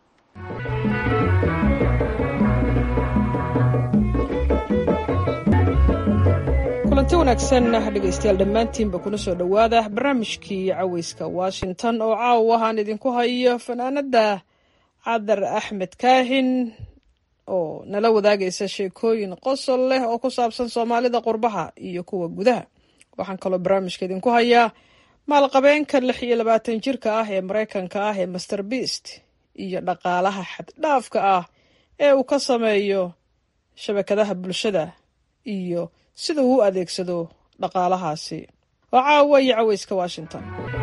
kulanti wanaagsan dhegaystayaal dhammaantiinba kuna soo dhowaada barnaamijkii caweyska washington oo caawa aan idinku hayo fanaanada cadar axmed kaahin oo nala wadaagaysa sheekooyin qosol leh oo ku saabsan soomaalida qurbaha iyo kuwa gudaha waxaan kaloo barnaamijka idinku hayaa maalqabeenka lix iyo labaatan jirka ah ee maraykanka ah ee master beast iyo dhaqaalaha xaddhaafka ah ee uu ka sameeyo shabakadaha bulshada iyo sida uu u adeegsado dhaqaalahaasi waa caawa iyo caweyska washington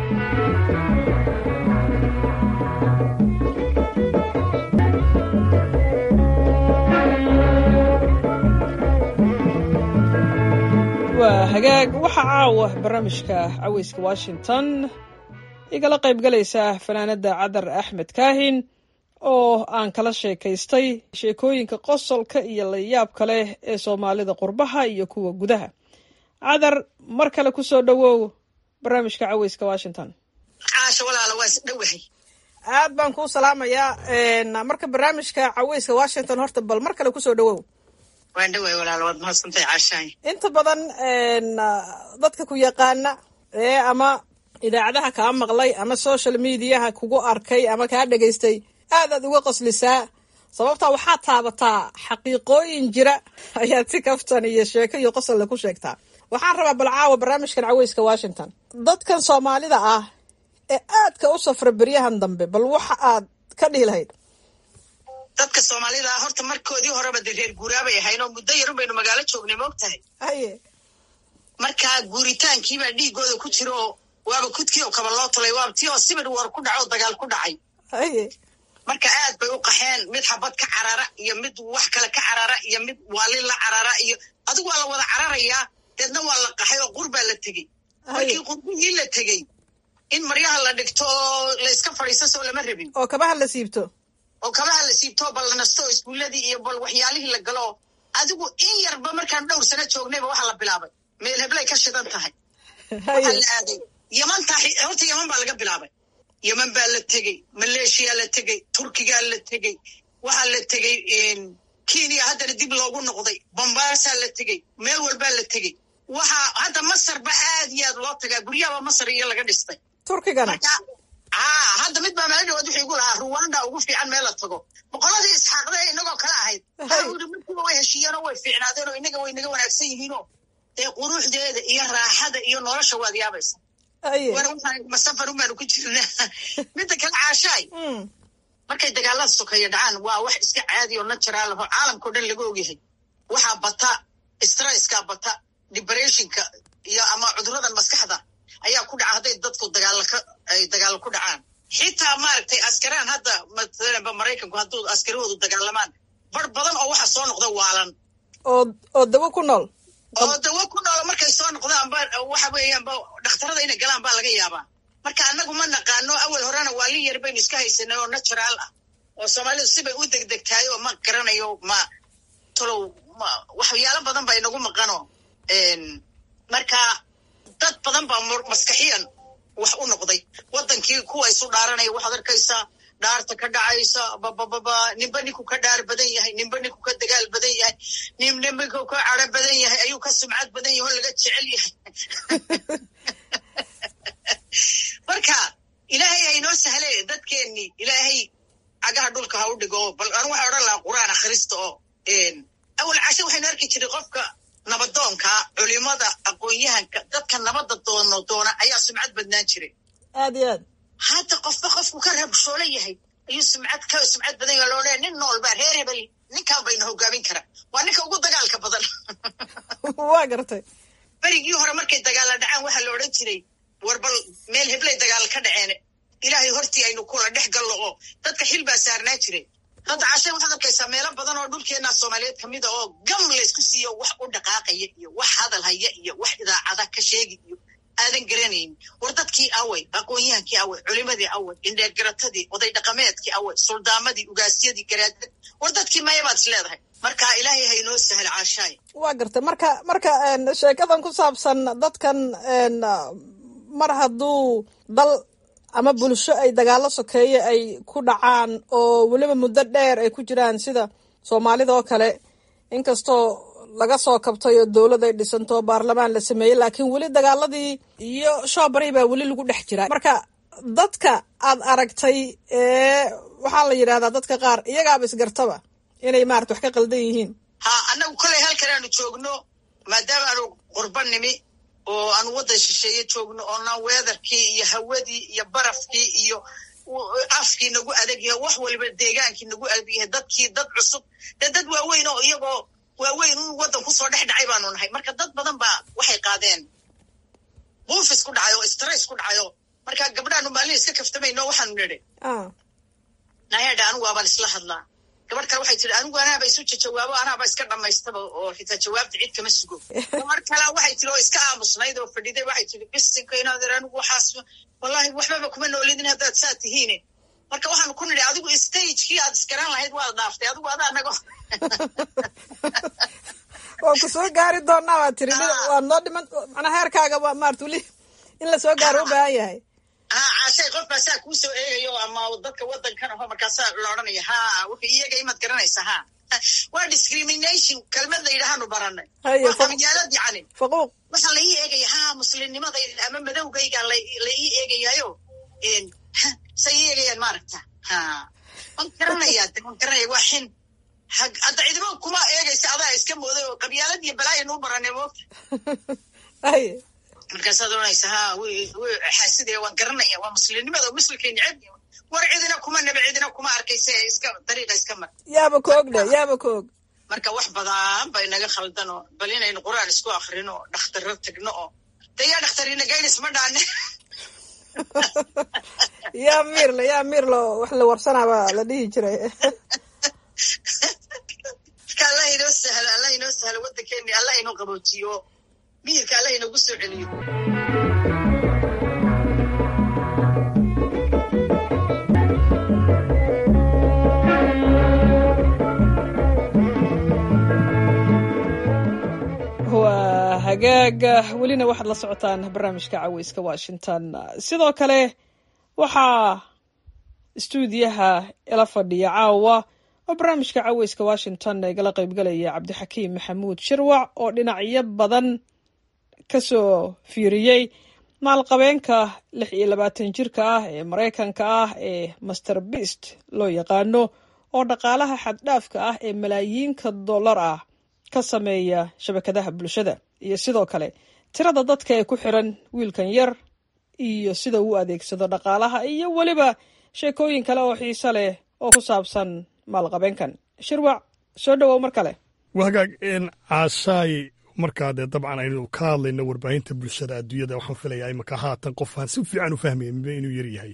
waa hagaag waxaa caawa barnaamijka caweyska washington igala qayb galaysa fanaanada cadar axmed kaahin oo aan kala sheekaystay sheekooyinka qosolka iyo layaabka leh ee soomaalida qurbaha iyo kuwa gudaha cadar mar kale ku soo dhowow barnaamijka caweyska washington caasha walaala waa is dhowahay aad baan kuu salaamayaa marka barnaamijka caweyska washington horta bal mar kale kusoo dhowow waan dhawahay walaala waad mahadsantahay caashaay inta badan dadka ku yaqaana ee ama idaacadaha kaa maqlay ama social mediaha kugu arkay ama kaa dhegaystay aad aad uga qoslisaa sababtaa waxaad taabataa xaqiiqooyin jira ayaad si kaftan iyo sheeko iyo qosolle ku sheegtaa waxaan rabaa bal caawa barnaamijkan caweyska washington dadkan soomaalida ah ee aadka u safra beryahan dambe bal waxa aad ka dhihi lahayd dadka soomaalida ah horta markoodii horeba dee reer guuraabay ahayn oo muddo yarun baynu magaalo joognay moog tahay haye marka guuritaankiibaa dhiigooda ku jira oo waaba kudkii oo kaba loo tulay waaba tii oo sibir war ku dhaco oo dagaal ku dhacay haye marka aad bay u qaxeen mid xabad ka carara iyo mid wax kale ka carara iyo mid waalin la carara iyo adigu waa la wada cararayaa deedna waa la qaxay oo qurbaa la tegey markii qurbihii la tegey in maryaha la dhigto oo la iska fadhiisto soo lama rabin oo kabaha la siibto oo kabaha la siibto bal la nasto oo iskuuladii iyo bal waxyaalihii la galo adigu in yarba markaan dhowr sano joognayba waxaa la bilaabay meel heblay ka shidan tahay waxaa la aaday yamantaa horta yaman baa laga bilaabay yeman baa la tegey maleeshiyaa la tegey turkigaa la tegey waxaa la tegey kenya haddana dib loogu noqday bombaasaa la tegey meel walbaa la tegey waxaa hadda masarba aad iyo aad loo tagaa guryahaba masar iyo laga dhistay turkigana haa hadda mid baa meelo dhawaad wuxuu igu lahaa ruwanda ugu fiican meel la tago boqoladii isxaaqda inagoo kale ahayd uri markiiba way heshiiyeenoo way fiicnaadeen oo inaga way naga wanaagsan yihiinoo dee quruxdeeda iyo raaxada iyo nolosha waad yaabaysa masafar un baanu ku jirnaa midda kale caashaay markay dagaalada sokeeya dhacaan waa wax iska caadi oo natural aho caalamkao dhan laga ogyahay waxaa bata stresska bata depressionka iyo ama cuduradan maskaxda ayaa ku dhaca hadday dadku dagaalaka ay dagaalo ku dhacaan xitaa maaragtay askaraan hadda maalanba maraykanku hadduu askarahoodu dagaalamaan bar badan oo waxa soo noqda waalan oo oo dawo ku nool oo dawo ku nool markay soo noqdaanba waxa weeyaanba dhakhtarada inay galaan baa laga yaabaa marka annagu ma naqaano awal horena waalin yar baynu iska haysanay oo natural ah oo soomaalidu sibay u degdegtahay oo ma garanayo ma tolow ma waxyaalo badan baa inagu maqano marka dad badan baa maskaxiyan wax u noqday waddankii kuwa isu dhaaranaya waxaad arkaysaa dhaarta ka dhacaysa babababa ninba ninku ka dhaar badan yahay ninba ninku ka dagaal badan yahay ninba ninku ka caro badan yahay ayuu ka sumcad badan yahay oo laga jecel yahay marka ilaahay haynoo sahle dadkeennii ilaahay cagaha dhulka ha u dhigo bal anu waxaa odhan lahaa qur'aan akhrista oo awal cashe waxaynu arki jiray qofka nabadoonka culimada aqoon-yahanka dadka nabadda doono doona ayaa sumcad badnaan jiray aad iyo aad hadda qofba qofku ka rabshoolo yahay ayuu sumcad ka sumcad badan yaha loodhaya nin noolbaa reer hebel ninkaan bayna hogaamin kara waa ninka ugu dagaalka badan waa gartay berigii hore markay dagaalla dhacaan waxaa la odhan jiray war bal meel heblay dagaal ka dhaceen ilaahay hortii aynu kula dhex gallo oo dadka xil baa saarnaa jiray hadda cashe waxaad arkaysaa meelo badan oo dhulkeenna soomaaliyeed ka mida oo gam laysku siiyo wax u dhaqaaqaya iyo wax hadal haya iyo wax idaacada ka sheegi iyo aadan garanayn war dadkii awey aqoon-yahankii awey culimadii awey indheergaratadii oday dhaqameedkii awey suldaamadii ugaasyadii garaadad war dadkii maya baad is leedahay marka ilaahay haynoo sahal caashaay waa gartay marka marka sheekadan ku saabsan dadkan mar hadduu dal ama bulsho ay dagaalo sokeeye ay ku dhacaan oo weliba muddo dheer ay ku jiraan sida soomaalida oo kale inkastoo laga soo kabtay oo dowlad ay dhisanto baarlamaan la sameeyey laakiin weli dagaaladii iyo shoobari baa weli lagu dhex jiraa marka dadka aad aragtay ee waxaa la yidhahdaa dadka qaar iyagaaba isgartaba inay maarata wax ka qaldan yihiin ha annagu koley halkan aanu joogno maadaama aanu qurba nimi oo aanu waddan shisheeye joogno oonaan weedarkii iyo hawadii iyo barafkii iyo afkii nagu adag yahay wax waliba deegaankii nagu adag yahay dadkii dad cusub dee dad waaweyn oo iyagoo waaweyn un waddan kusoo dhex dhacay baanu nahay marka dad badan baa waxay qaadeen buufis ku dhacay oo stress ku dhacayo marka gabdhaanu maalin iska kaftamayno waxaanu nidhi nayadha anigu waabaan isla hadlaa gabadh kale waxay tihi anigu anaaba isu jawaabo anaaba iska dhammaystaba oo xitaa jawaabta cid kama sugo gabar kale waxay tihi oo iska aamusnayd oo fadhiday waxay tihi bisinka inaadeer anigu waxaas wallahi waxbaba kuma noolidin haddaad saa tihiine marka waxaanu ku nidhi adigu stagekii aad iskaran lahayd waad dhaaftay adigu adaa nago waa ku soo gaari doonaa waa tiri waa noo dhiman macnaa heerkaaga waa maarata weli in la soo gaaro u baahan yahay ha caashay qof baa saa kuu soo eegayo ama dadka waddankan aho markaasaa la odhanaya ha wuxuu iyaga imaad garanaysa ha waa discrimination kelmad la yidhaahanu baranay amyaalad yacni faquuq waxaa la ii eegaya ha muslimnimadayda ama madowgayga la ii eegayayo say ii eegayaan maaragta ha waan garanayaa de waan garanaya waa xin hadda ciidamo kuma eegaysa adaa iska mooday oo qabyaalad iyo balaaya nuu baranay moogta markaasaad oranaysa ha xaasidee waan garanaya waa muslimnimada muslimkay neceb war cidina kuma naba cidina kuma arkayse iska dariiqa iska mar yaaba ka og dhe yaaba ka og marka wax badan bay naga khaldan oo bal inaynu qur-aan isku akrino oo dhakhtarro tagno oo de yaa dhakhtarina gaynis ma dhaane yaa miirle yaa miirlo wax la warsanaaba la dhihi jiray marka allah inoo sahlo allah inoo sahlo waddankeeni allah inoo qaboojiyo miyirka allah inoogu soo celiyo waa hagaaga welina waxaad la socotaan barnaamijka caweyska washington sidoo kale waxaa istuudiyaha ila fadhiya caawa oo barnaamijka caweyska washington igala qaybgalaya cabdixakiim maxamuud shirwac oo dhinacyo badan ka soo fiiriyey maalqabeenka lix iyo labaatan jirka ah ee maraykanka ah ee master beast loo yaqaano oo dhaqaalaha xaddhaafka ah ee malaayiinka dollar ah ka sameeya shabakadaha bulshada iyo sidoo kale tirada dadka ee ku xiran wiilkan yar iyo sida uu adeegsado dhaqaalaha iyo weliba sheekooyin kale oo xiise leh oo ku saabsan maalqabeenkan shirwac soo dhowow mar kale wagaag caashaay markaa dee dabcan aynu ka hadlayno warbaahinta bulshada adduunyada waxaan filayaa imaka haatan qof aan si fiican u fahmayninba inuu yar yahay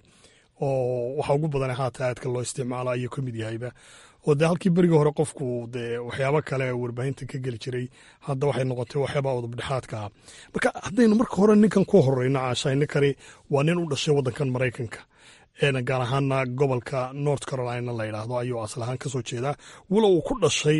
oo waxa ugu badan haatan aadka loo isticmaalo ayuu ka mid yahayba oo dee halkii berigii hore qofku dee waxyaabo kale warbaahinta ka geli jiray hadda waxay noqotay waxyaaba udubdhexaadka ah marka haddaynu marka hore ninkan ku horeyno caashaay ninkani waa nin u dhashay waddankan maraykanka gaar ahaana gobolka north carolina la yidhaahdo ayuu asal ahaan kasoo jeedaa walow uu ku dhashay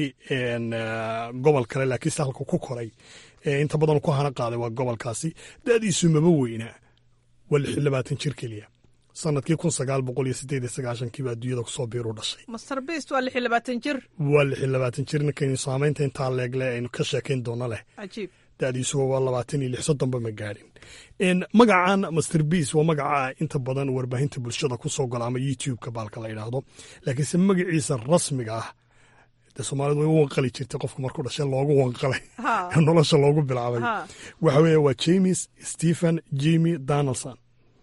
gobol kale laakiinse halka ku koray inta badan ku hana qaaday waa gobolkaasi da'diisu maba weynaa waa lix iyo labaatan jir keliya sanadkii kun sagaal boqol iyo sideed iyo sagaashankiiba adduunyada kusoo biiru dhashay master beast waa lix iyo labaatan jir waa lix iyo labaatan jir ninkaynu saamaynta intaa leegle aynu ka sheekayn doono leh cajiib da'diisu waa labaatan iyo lix soddonba ma gaadhin magacan master beas waa magaca inta badan warbaahinta bulshada ku soo gola ama youtube-ka baalka la yidhaahdo laakiinse magaciisa rasmiga ah de soomaalidu way u wanqali jirtay qofku markuu dhashay loogu wanqalay nolosha loogu bilaabay waxa weeye waa james stephen jimmy donaldson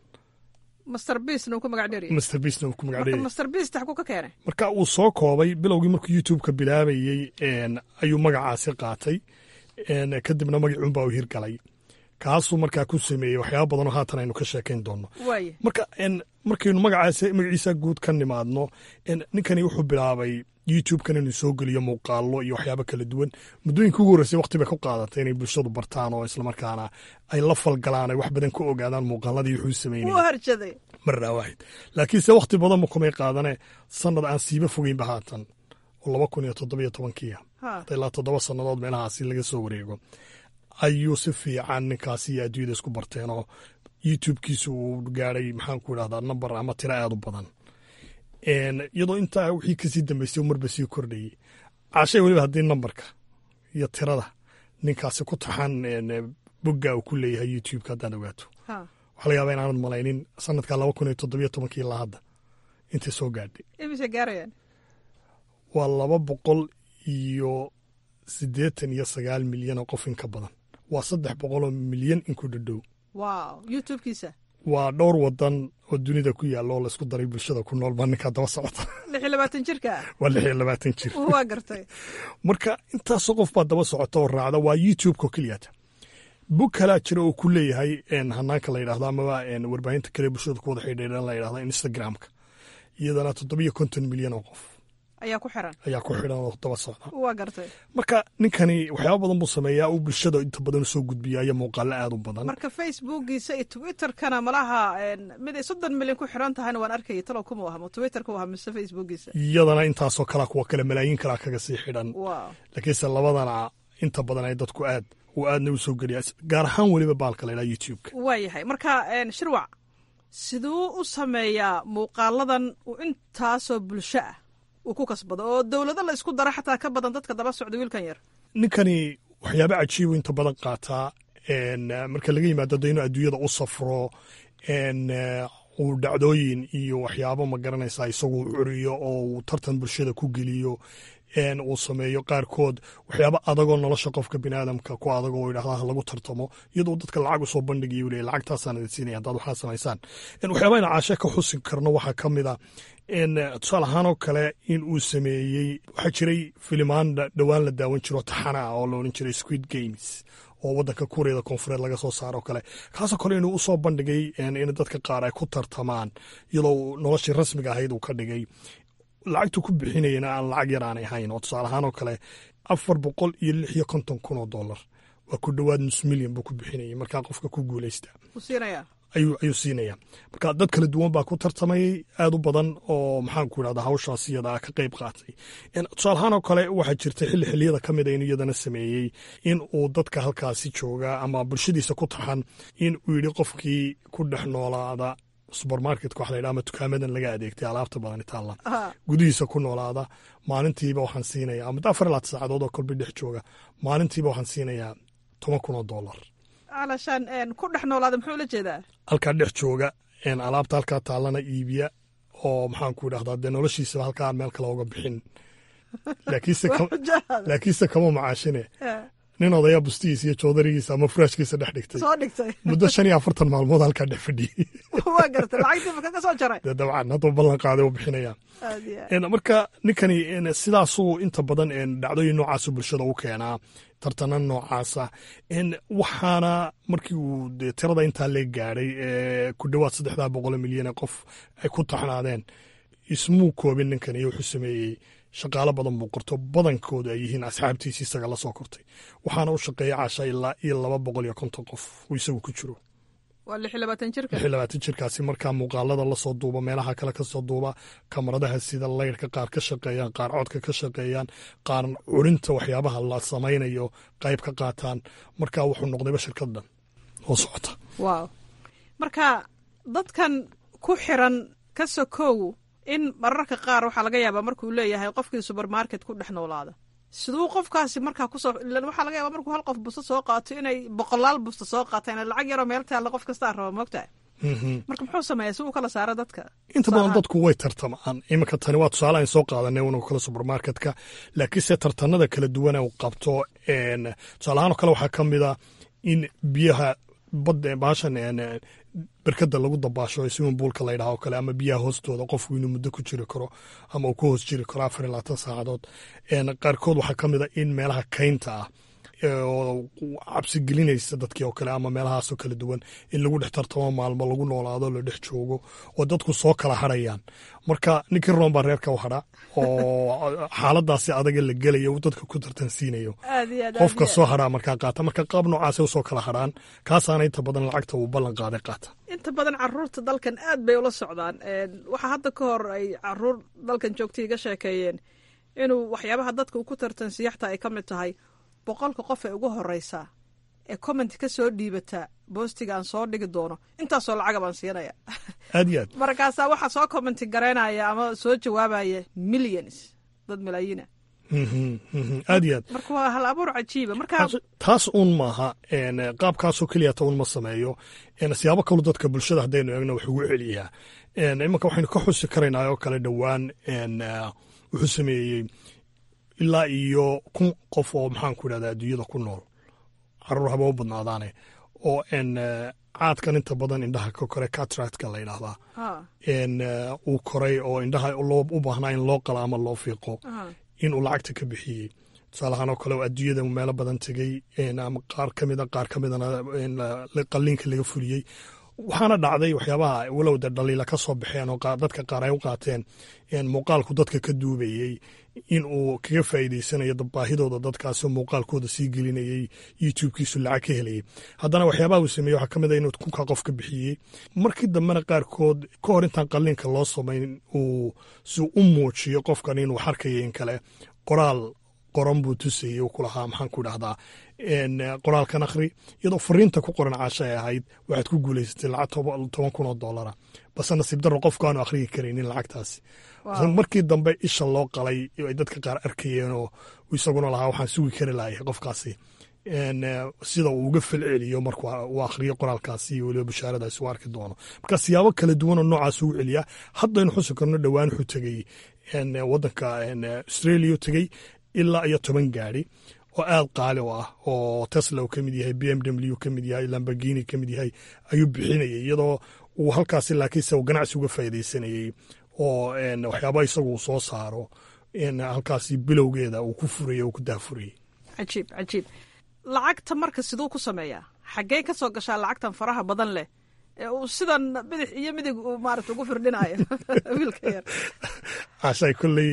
master beastna uu ku magac dheeryahay master beastna uu ku magac dheeryahay master beast xaguu ka keenay marka uu soo koobay bilowgii markuu youtube-ka bilaabayey ayuu magacaasi qaatay kadibna magacuunbaa u hirgalay kaasuu markaa ku sameeyey waxyaaba badanoo haatan aynu ka sheekayn doonno marka markaynu magaciisa guud ka nimaadno ninkani wuxuu bilaabay youtube-kan inuu soo geliyo muuqaalo iyo waxyaabo kala duwan muddooyinka ugu horreysay waqti bay ku qaadatay inay bulshadu bartaan oo islamarkaana ay la falgalaan ay wax badan ka ogaadaan muuqaaladii wuxuu sameynaya marnaa waaxid laakiinse waqti badanba kumay qaadane sanad aan siiba fogeynba haatan oo laba kun iyo toddobiyo tobankiia ilaa toddoba sannadood meelahaasi laga soo wareego ayuu si fiican ninkaasi iyo adduunyada isku barteen oo youtube-kiisu uu gaadhay maxaan ku idhahdaa namber ama tiro aad u badan iyadoo intaa wixii kasii dambeystay marba sii kordhayey caashay weliba haddii nambarka iyo tirada ninkaasi ku taxan bogga uu ku leeyahay youtube-ka haddaad ogaato waxaa laga yaabaa inaanad malaynin sanadka laba kun iyo toddobiyo tobankii ilaa hadda intay soo gaadhay imise gaarayaan waa laba boqol iyo siddeetan iyo sagaal milyan oo qof in ka badan waa saddex boqoloo milyan in ku dhadhow wow youtube-kiisa waa dhowr wadan oo dunida ku yaalla oo laysku daray bulshada ku nool baa ninkaa daba socota lix iyo labaatan jirka waa lix iyo labaatan jir waa gartay marka intaasoo qof baa daba socota oo raacda waa youtube-ka keliyata bog kalaa jira oo ku leeyahay hanaanka la yidhahdo amaba warbaahinta kale bulshada ku wada xidhiidhan la yidhahdo instagram-ka iyadana toddobiyo konton milyan oo qof ayaa ku xiran ayaa ku xidhan oo daba socda waa gartay marka ninkani waxyaaba badan buu sameeyaa uu bulshada inta badan usoo gudbiya iyo muuqaalo aad u badan marka facebookiisa iyo twitterkana malaha mid ay soddon milyan ku xiran tahayna waan arkayay talow kuma wahmo twitterka waha mise facebookiisa iyadana intaasoo kalea kuwa kale malaayiin kalea kaga sii xidhan laakiinse labadana inta badan ay dadku aad uu aadna u soo geliya gaar ahaan weliba baalka la ydhaha youtube-ka waa yahay marka shirwac siduu u sameeyaa muuqaaladan uu intaasoo bulsho ah uu ku kasbado oo dowlado la isku dara xataa ka badan dadka daba socda wiilkan yar ninkani waxyaaba cajiibu inta badan qaataa marka laga yimaado de inuu adduunyada u safro uu dhacdooyin iyo waxyaabo ma garanaysaa isagu curiyo oo uu tartan bulshada ku geliyo uu sameeyo qaarkood waxyaaba adagoo nolosha qofka biniaadamka ku adag oo yidhahdaa lagu tartamo iyadoo dadka lacag usoo bandhigayo u leeyahy lacagtaasaan idin siinaya haddaad waxaa samaysaan waxyaaba ina caashe ka xusi karno waxaa ka mid a tusaale ahaanoo kale in uu sameeyey waxaa jiray filimaan dhowaan la daawan jiro taxana ah oo la odhan jiray squid games oo waddanka kuuriyada koonfureed laga soo saaro kale kaasoo kale inuu usoo bandhigay in dadka qaar ay ku tartamaan iyadoo noloshii rasmiga ahayd uu ka dhigay lacagtu ku bixinayana aan lacag yar aanay ahayn oo tusaale ahaan oo kale afar boqol iyo lix iyo konton kun oo dollar waa ku dhowaad nus milyan buu ku bixinayay markaa qofka ku guuleysta ayuu siinaya marka dad kala duwan baa ku tartamayay aad u badan oo maxaanku idhahda hawshaas iyada ka qayb qaatay tusaale ahaan oo kale waxaa jirta xilli xilliyada ka mida inuu iyadana sameeyey in uu dadka halkaasi jooga ama bulshadiisa ku taxan in uu yidhi qofkii ku dhex noolaada subermarketka waxa la yidhaha ama dukaamadan laga adeegtay alaabta badan taalla Ha. gudihiisa ku noolaada maalintiiba waxaan siinayaa ama afar iyo labaatan saacadood oo kolba dhex jooga maalintiiba waxaan siinayaa toban kun oo dollar calashaan een, ku dhex noolaada muxuu la jeedaa halkaa dhex jooga een, alaabta halkaa taallana iibiya oo maxaan ku idhahdaa dee noloshiisaba halkaa aan meel kale uga bixin laakiinse Waa ka- xujaada. laakiinse kama macaashine Eh, nin odaya bustihiisa iyo joodarigiisa ama furaashkiisa dhex dhigtay soo dhigtay muddo shan iyo afartan maalmood halkaa dhex fadhiyey waa gartay lacagtii ma kaga soo jaray dee dabcan hadduu ballan qaaday u bixinaya aad iyo aad. En, marka ninkani en, sidaasuu inta badan en, dhacdooyin noocaasu bulshada u keenaa tartana noocaasa en, waxaana markii uu dee tirada intaa lee gaadhay ee ku dhowaad saddexdaa boqol milyan ee qof ay ku taxnaadeen ismuu koobin ninkan iyo wuxuu sameeyey shaqaalo badan buu qorto badankoodu ay yihiin asxaabtiisi isaga la soo kortay waxaana u shaqeeya caasha ilaa iyo laba boqol iyo konton qof uu isagu ku jiro waa lix iyo labaatan jirka lix iyo labaatan jirkaasi markaa muuqaalada lasoo duuba meelaha kale kasoo duuba kamaradaha sida laydhka qaar ka shaqeeyaan qaar codka ka shaqeeyaan qaar curinta waxyaabaha la samaynayo qayb ka qaataan markaa wuxuu noqdayba shirkad dhan oo socota waaw marka dadkan ku xiran ka sokow in mararka qaar waxaa laga yaabaa markuu leeyahay qofkii supermarket ku dhex noolaada siduu qofkaasi markaa kusoo ilan waxaa laga yaabaa markuu hal qof busto soo qaato inay boqolaal busto soo qaataan lacag yaroo meel taalla qof kastaa raba moogtahay marka muxuu sameeyaa si uu kala saaro dadka inta badan dadku way tartamaan iminka tani waa tusaale aan soo qaadanay una kale supermarketka laakiinse tartanada kala duwana uu qabto en, tusaale ahaan oo kale waxaa ka mid a in biyaha badda baashan en, berkada lagu dabaasho swimming poolka la yidhaha oo kale ama biyaha hoostooda qofku inuu muddo ku jiri karo ama uu ku hoos jiri karo afar iyo labaatan saacadood En, qaarkood waxaa ka mid a in meelaha kaynta ah ee oo cabsi gelinaysa dadkii oo kale ama meelahaasoo kala duwan in lagu dhex tartamo maalmo lagu noolaado la dhex joogo oo dadku soo kala hadhayaan marka ninkii roon baa reerka u hadha oo xaaladaasi adaga la gelayo uu dadka ku tartansiinayo aad iyo aad aad qofka iyo soo hadhaa markaa qaata marka qaab noocaasay usoo kala hadhaan kaasaana inta badan lacagta uu ballan qaaday qaata inta badan caruurta dalkan aad bay ula socdaan Een, waxaa hadda ka hor ay caruur dalkan joogtay iga sheekeeyeen inuu waxyaabaha dadka uu ku tartansiiya xataa ay ka mid tahay boqolka qof ee ugu horeysa ee comment ka soo dhiibata boostiga aan soo dhigi doono intaasoo lacaga baan siinaya aad iyo aad markaasaa waxaa soo commenti garaynaya ama soo jawaabaya millions dad malaayiina Mhm, mhm, aad iyo aad marka waa hal abuur cajiiba marka taas uun maaha en, qaabkaasoo keliyata un ma sameeyo en, siyaabo kalu dadka bulshada haddaynu eegno wax ugu celiyaa En, imanka waxaynu ka xusi karaynaa oo kale dhowaan en, eh, wuxuu sameeyey ilaa iyo kun qof oo maxaan ku idhahda adduunyada ku nool caruur haba u badnaadaane oo en, eh, caadkan inta badan indhaha ka kore catractka la yidhaahdaa Ah, en, eh, uu koray oo indhaha loo u baahnaa in loo qala ama loo fiiqo ah. inuu lacagta ka bixiyey tusaalahaan oo kale oo adduunyada meelo badan tegey en, ama qaar ka mida qaar ka midana en, la- qalliinka laga fuliyey waxaana dhacday waxyaabaha walow de dhaliila ka soo baxeen oo qaar- dadka qaar ay u qaateen en, muuqaalku dadka ka duubayey in uu kaga faa'iideysanayo dad- baahidooda dadkaasoo muuqaalkooda sii gelinayey youtubekiisu lacag ka helayey haddana waxyaabaha uu sameeyey waxaa ka mid a inuu kunka qof ka bixiyey markii dambena qaarkood ka hor intaan qalliinka loo samayn uu si u muujiyo qofkan inuu xarkayo in kale qoraal qoran buu tusayey uu ku lahaa maxaan ku idhahdaa en, qoraalkan akhri iyadoo fariinta ku qoran caasha ay ahayd waxaad ku guulaysatay lacag toba- toban kun oo doolara base nasiib darro qofku aanu akhriyi karaynin lacagtaasi Wow. markii dambe isha loo qalay ay dadka qaar arkayeen oo isaguna lahaa waxaan sugi kari lahay qofkaasi En, eh, sida uu uga falceliyo markuu uu akhriyo qoraalkaasi iyo weliba bashaaradaasi uu arki doono marka siyaabo kala duwan oo noocaas ugu celiyaa haddaynu xusi karno dhowaan wuxuu tegey en, eh, wadanka en, eh, australia u tegey ilaa iyo toban gaari oo aad qaali u ah oo tesla uu ka mid yahay b m w ka mid yahay lamborghini ka mid yahay ayuu bixinayay iyadoo uu halkaasi laakiinse uu ganacsi uga faa'iidaysanayey oo en, waxyaaba isagu uu soo saaro en, halkaasi bilowgeeda uu ku furayey uu ku daafurayey cajiib cajiib lacagta marka siduu ku sameeyaa xaggee ka soo gashaa lacagtan faraha badan leh ee uu sidan bidix iyo midig uu maarata ugu firdhinayo wiilka yar cashay kolley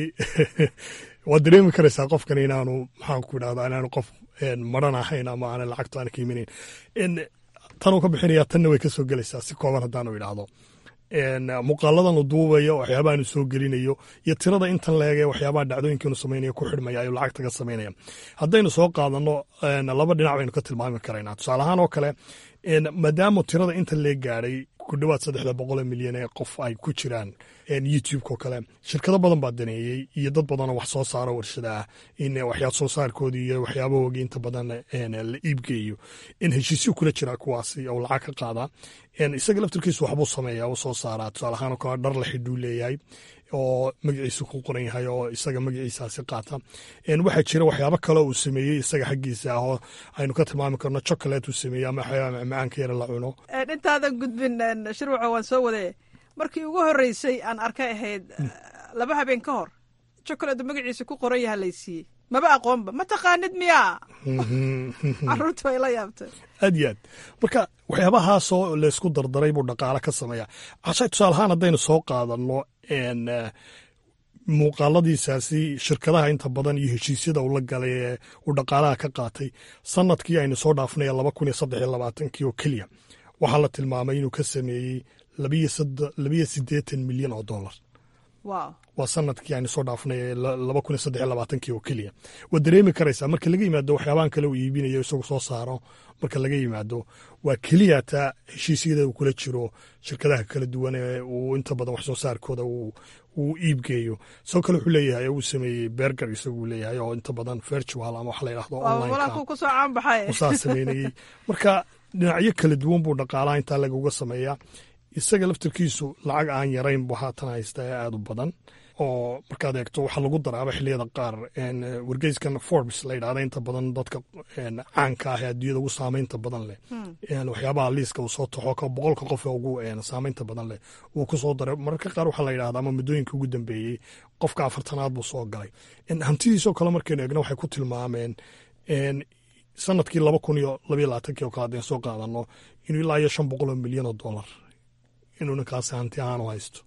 waad dareemi karaysaa qofkan inaanu maxaan ku idhahdaa inaanu qof en, maran ahayn ama aanan lacagto aan ka imanayn En, tanuu ka bixinayaa tanna way ka soo gelaysaa si kooban haddaanu idhaahdo En, muuqaaladan uu duubayo waxyaabahaanu soo gelinayo iyo tirada intan leege waxyaabaha dhacdooyinkiinu samaynayo ku xidhmaya ayuu lacagta ka samaynaya haddaynu soo qaadano en, laba dhinac baynu ka tilmaami karaynaa tusaale ahaan oo kale maadaama tirada inta lee gaadhay ku dhowaad saddexda boqol milyan ee qof ay ku jiraan youtube-ko kale shirkado badan baa daneeyey iyo dad badanoo wax soo saaro warshada ah in waxyaa soo saarkoodii iyo waxyaabahoogi inta badan la iibgeeyo in heshiisyo kula jira kuwaasi oo lacag ka qaada isaga laftirkiisu waxbuu sameeya u soo saaraa tusaale ahaan oo kale dhar la xidhuu leeyahay oo magaciisu ku qoran yahay oo isaga magaciisaasi qaata waxaa jira waxyaabo kale uu sameeyey isaga xaggiisa ah oo aynu ka tilmaami karno chocolate uu sameeyey ama waxyaaba macmacaanka yara la cuno intaadan gudbin shirwaca waan soo wade markii ugu horreysay aan arkay ahayd laba habeen ka hor chocolate magaciisa ku qoran yaha laysiiyey maba aqoonba ma taqaanid miyaa caruurta way la yaabtay aad iyo aad marka waxyaabahaasoo laysku dardaray buu dhaqaale ka sameeyaa cashay tusaale ahaan haddaynu soo qaadanno muuqaaladiisaasi shirkadaha inta badan iyo heshiisyada uu la galay ee uu dhaqaalaha ka qaatay sanadkii aynu soo dhaafnay laba kun iyo saddex iyo labaatankii oo keliya waxaa la tilmaamay inuu ka sameeyey labiyo siddeetan milyan oo dollar waa sanadkii aynu soo dhaafnay laba kun iyo saddex iyo labaatankii oo keliya waad dareemi karaysaa marka laga yimaado waxyaabahan kale uu iibinayo isagu soo saaro marka laga yimaado waa keliya taa heshiisyada uu kula jiro shirkadaha kala duwan ee uu inta badan wax soo saarkooda uu iibgeeyo sidoo kale wuxuu leeyahay uu sameeyey berger isagu leeyahay oo inta badan virtual ama wax la yidhahdo online saa sameynayey marka dhinacyo kala duwan buu dhaqaalaha intaa lagaga sameeyaa isaga laftirkiisu lacag aan yarayn buu haatan haysta ee aada u badan oo markaad eegto waxaa lagu daraaba xiliyada qaar wargeyskan forbes la yidhahda inta badan dadka caanka ah ee adduunyada ugu saameynta badan leh waxyaabaha liiska uu soo taxo ka boqolka qof ee ugu saameynta badan leh uu ku soo daray mararka qaar waxaa la yidhahda ama muddooyinka ugu dambeeyey qofka afartanaad buu soo galay hantidiisoo kale markaynu eegno waxay ku tilmaameen sanadkii laba kun iyo labayo labaatankii oo kale haddeen soo qaadano inuu ilaa iyo shan boqol oo milyan oo dollar inuu ninkaasi hanti ahaan u haysto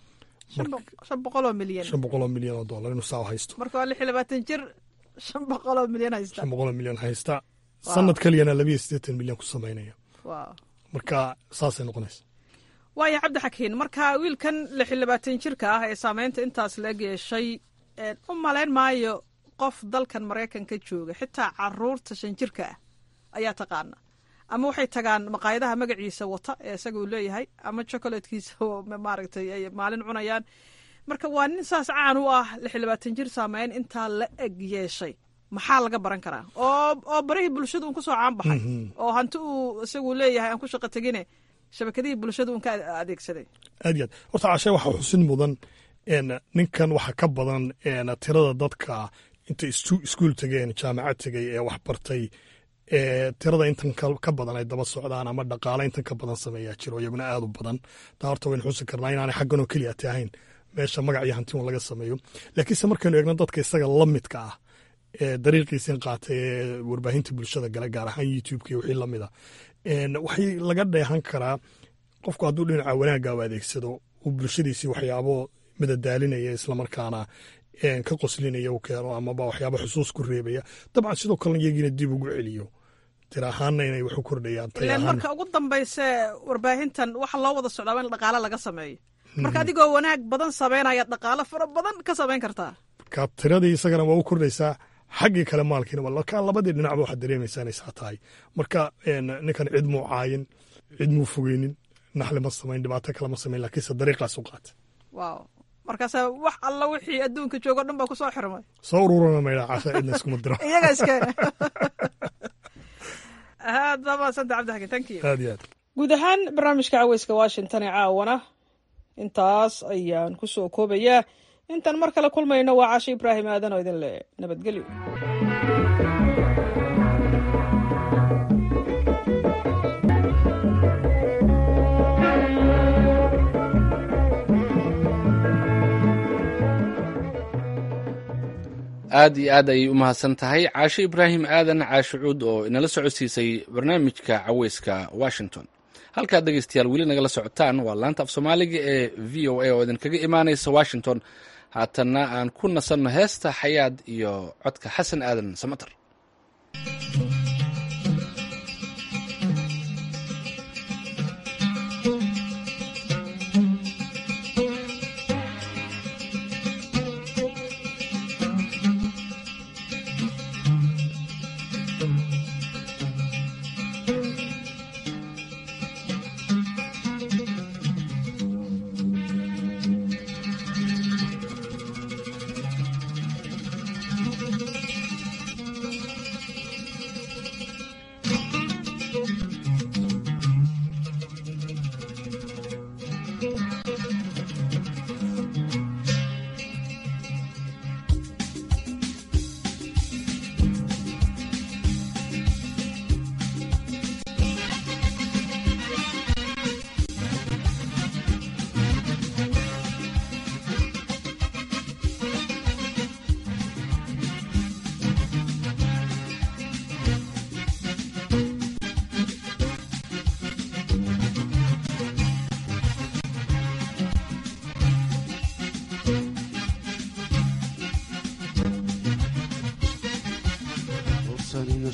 shan boqoloo milyan shan boqoloo milyan oo dollar inuu saa u haysto marka waa lix iyo labaatan jir shan boqoloo milyan haysta shan boqoloo milyan haysta sanad keliyana labiyo siddeetan milyan ku samaynaya marka saasay noqonaysa waaya cabdi xakiin marka wiilkan lix iyo labaatan jirka ah ee saameynta intaas laeg yeeshay u malayn maayo qof dalkan maraykanka jooga xitaa caruurta shan jirka ah ayaa taqaana ama waxay tagaan maqaayadaha magaciisa wata ee isaga uu leeyahay ama chocolatekiisa maaragtay ay maalin cunayaan marka waa nin saas caan u ah lix iyo labaatan jir saameyn intaa la eg yeeshay maxaa laga baran karaa oo oo barihii bulshada un kusoo caan baxay oo hanti uu isagu leeyahay aan ku shaqo tegine shabakadihii bulshada un ka adeegsaday aad iyo aad horta cashe waxaa xusin mudan ninkan waxa ka badan tirada dadka intay iskuul tegeen jaamacad tegay ee wax bartay tirada intan ka badan ay daba socdaan ama dhaqaale intan ka badan sameeyaa jiro iyaguna aad u badan taa horta waynu xusi karnaa inaanay xagganoo keliya ti ahayn meesha magac iyo hanti un laga sameeyo laakiinse markaynu eegno dadka isaga la midka ah ee dariiqiisin qaatay ee warbaahinta bulshada gale gaar ahaan youtubeka iyo wixii lamida waxay laga dheehan karaa qofku hadduu dhinaca wanaagga u adeegsado uu bulshadiisii waxyaabo madadaalinaya islamarkaana ka qoslinaya u keeno amaba waxyaaba xusuus ku reebaya dabcan sidoo kalena iyagiina dib ugu celiyo tir ahaanna inay wax u kordhayaan ilan marka ugu dambayse warbaahintan waxa loo wada socdaaba in dhaqaale laga sameeyo marka adigoo wanaag badan sameynaya dhaqaale fara badan ka samayn kartaa marka tiradii isagana waa u kordhaysaa xaggii kale maalkiina marka labadii dhinacba waxaad dareemaysaa inay saa tahay marka ninkan cid muu caayin cid muu fogeynin naxli ma samayn dhibaato kale ma samayn laakiinse dariiqaas u qaatay waaw markaasa wax alla wixii adduunka joogo dhan baa kusoo xirmay soo ururana maydha casha cidna iskuma diro iyaga iskeena aad baa mahadsanta cabdi xakin thank you aad iyo aad guud ahaan barnaamijka caweyska washington ee caawana intaas ayaan ku soo koobayaa intaan mar kale kulmayno waa casho ibraahim aadan oo idin leh nabadgelyo aad iyo aad ayay u mahadsan tahay caasho ibraahim aadan caasho cuud oo inala socodsiisay barnaamijka caweyska washington halkaad dhegeystayaal weli nagala socotaan waa laanta af soomaaliga ee v o a oo idinkaga imaanaysa washington haatanna aan ku nasanno heesta xayaad iyo codka xasan aadan samater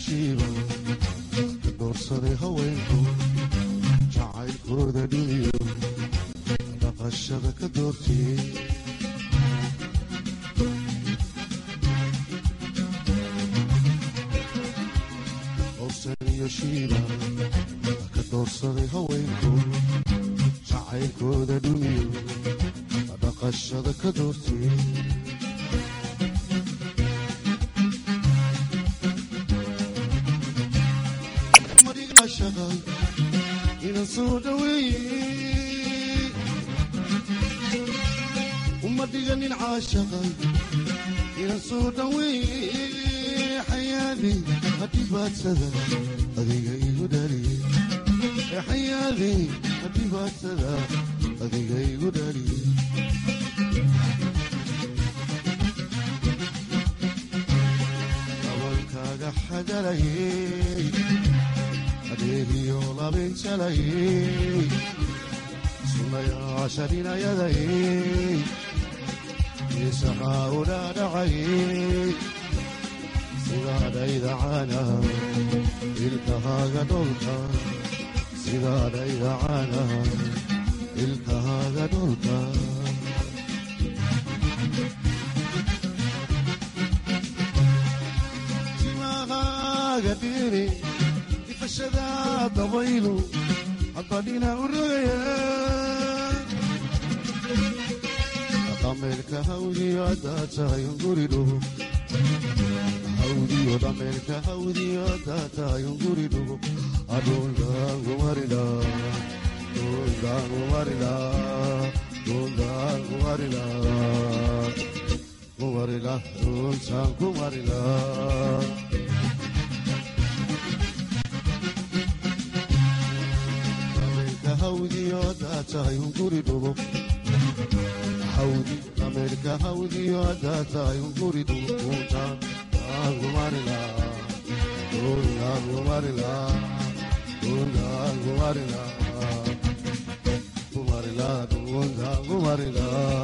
shiiba ka doorsaday haweenku jacaylkooda dhumiyo dhaqashada ka doortiyey howsan iyo shiiba ka doorsaday haweenku jacaylkooda dhumiyo dhaqashada ka doortiyey ina soo dhaweeye uma dhiganin caashaqay ina soo dhaweeye xayaadi hadhibaadsada adiga igu dhaliye xayaadi hadhibaadsada adiga igu dhaliye abankaaga xagalayey adeegiyo labinjalayey sunayaashaninayadayey isaxaa u dhaadhacayey sidaadhayda caana ilkahaaga dholka sidaadhayda caana ilkahaaga dholka timahaaga dhiri ifashada dabaylu haddadhina u rogaya dhameelka hawdiyo haddaa tahay unguridhugo hawdiyo dhameelka hawdiyo haddaa tahay unguridhugo adhundaangumarila dhundaangumarila dhundaangumarila kumarila dhuntaan kumarila hawdiyo haddaa tahay unguri dhugo hawdi dhameelka hawdiyo haddaa tahay unguri dhugo kuntaan aangumarila kundaangumarila kundaangumarila kumarila kundaangumarila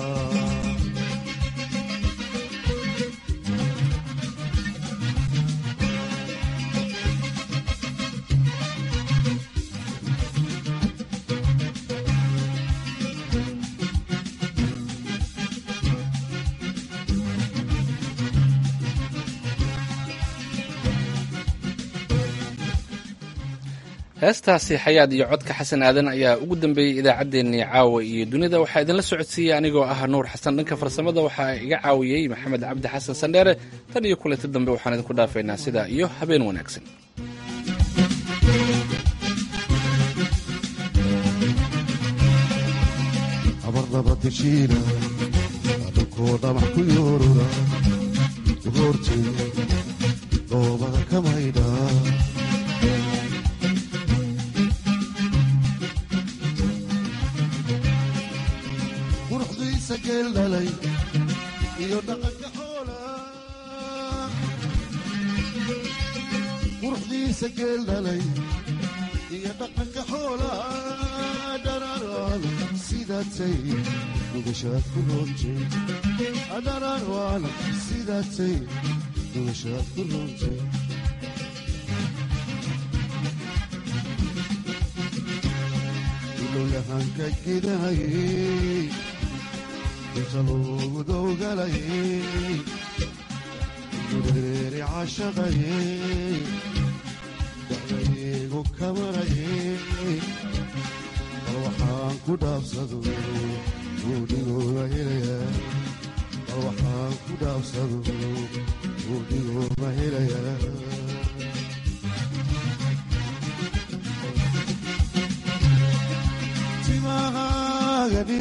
heestaasi xayaad iyo codka xasan aadan ayaa ugu dambeeyey idaacaddeenii caawa iyo dunida waxaa idinla socodsiiyey anigoo ah nuur xasan dhanka farsamada waxaa iga caawiyey maxamed cabdi xasan sandheere tan iyo kulanti dambe waxaan idinku dhaafaynaa sidaa iyo habeen wanaagsan abarnabadeshiina adhunkoo dhamac ku yoorura goortay dhoobada ka maydha quruxdiisa geel dhalay iyo dhaqanka xoola quruxdiisa geel dhalay iyo dhaqanka xoola dhararaan sidaatay nugashaad ku roontay dhararaan sidaatay nugashaad ku roontay ilowyahanka gidahayey inta loogu dowgalayey gureeri cashaqayey dacdaygu kamarayey bal waxaan ku dhaabsado buudhigooda helayaa bal waxaan ku dhaabsado buudhigooda helayaa timahaaga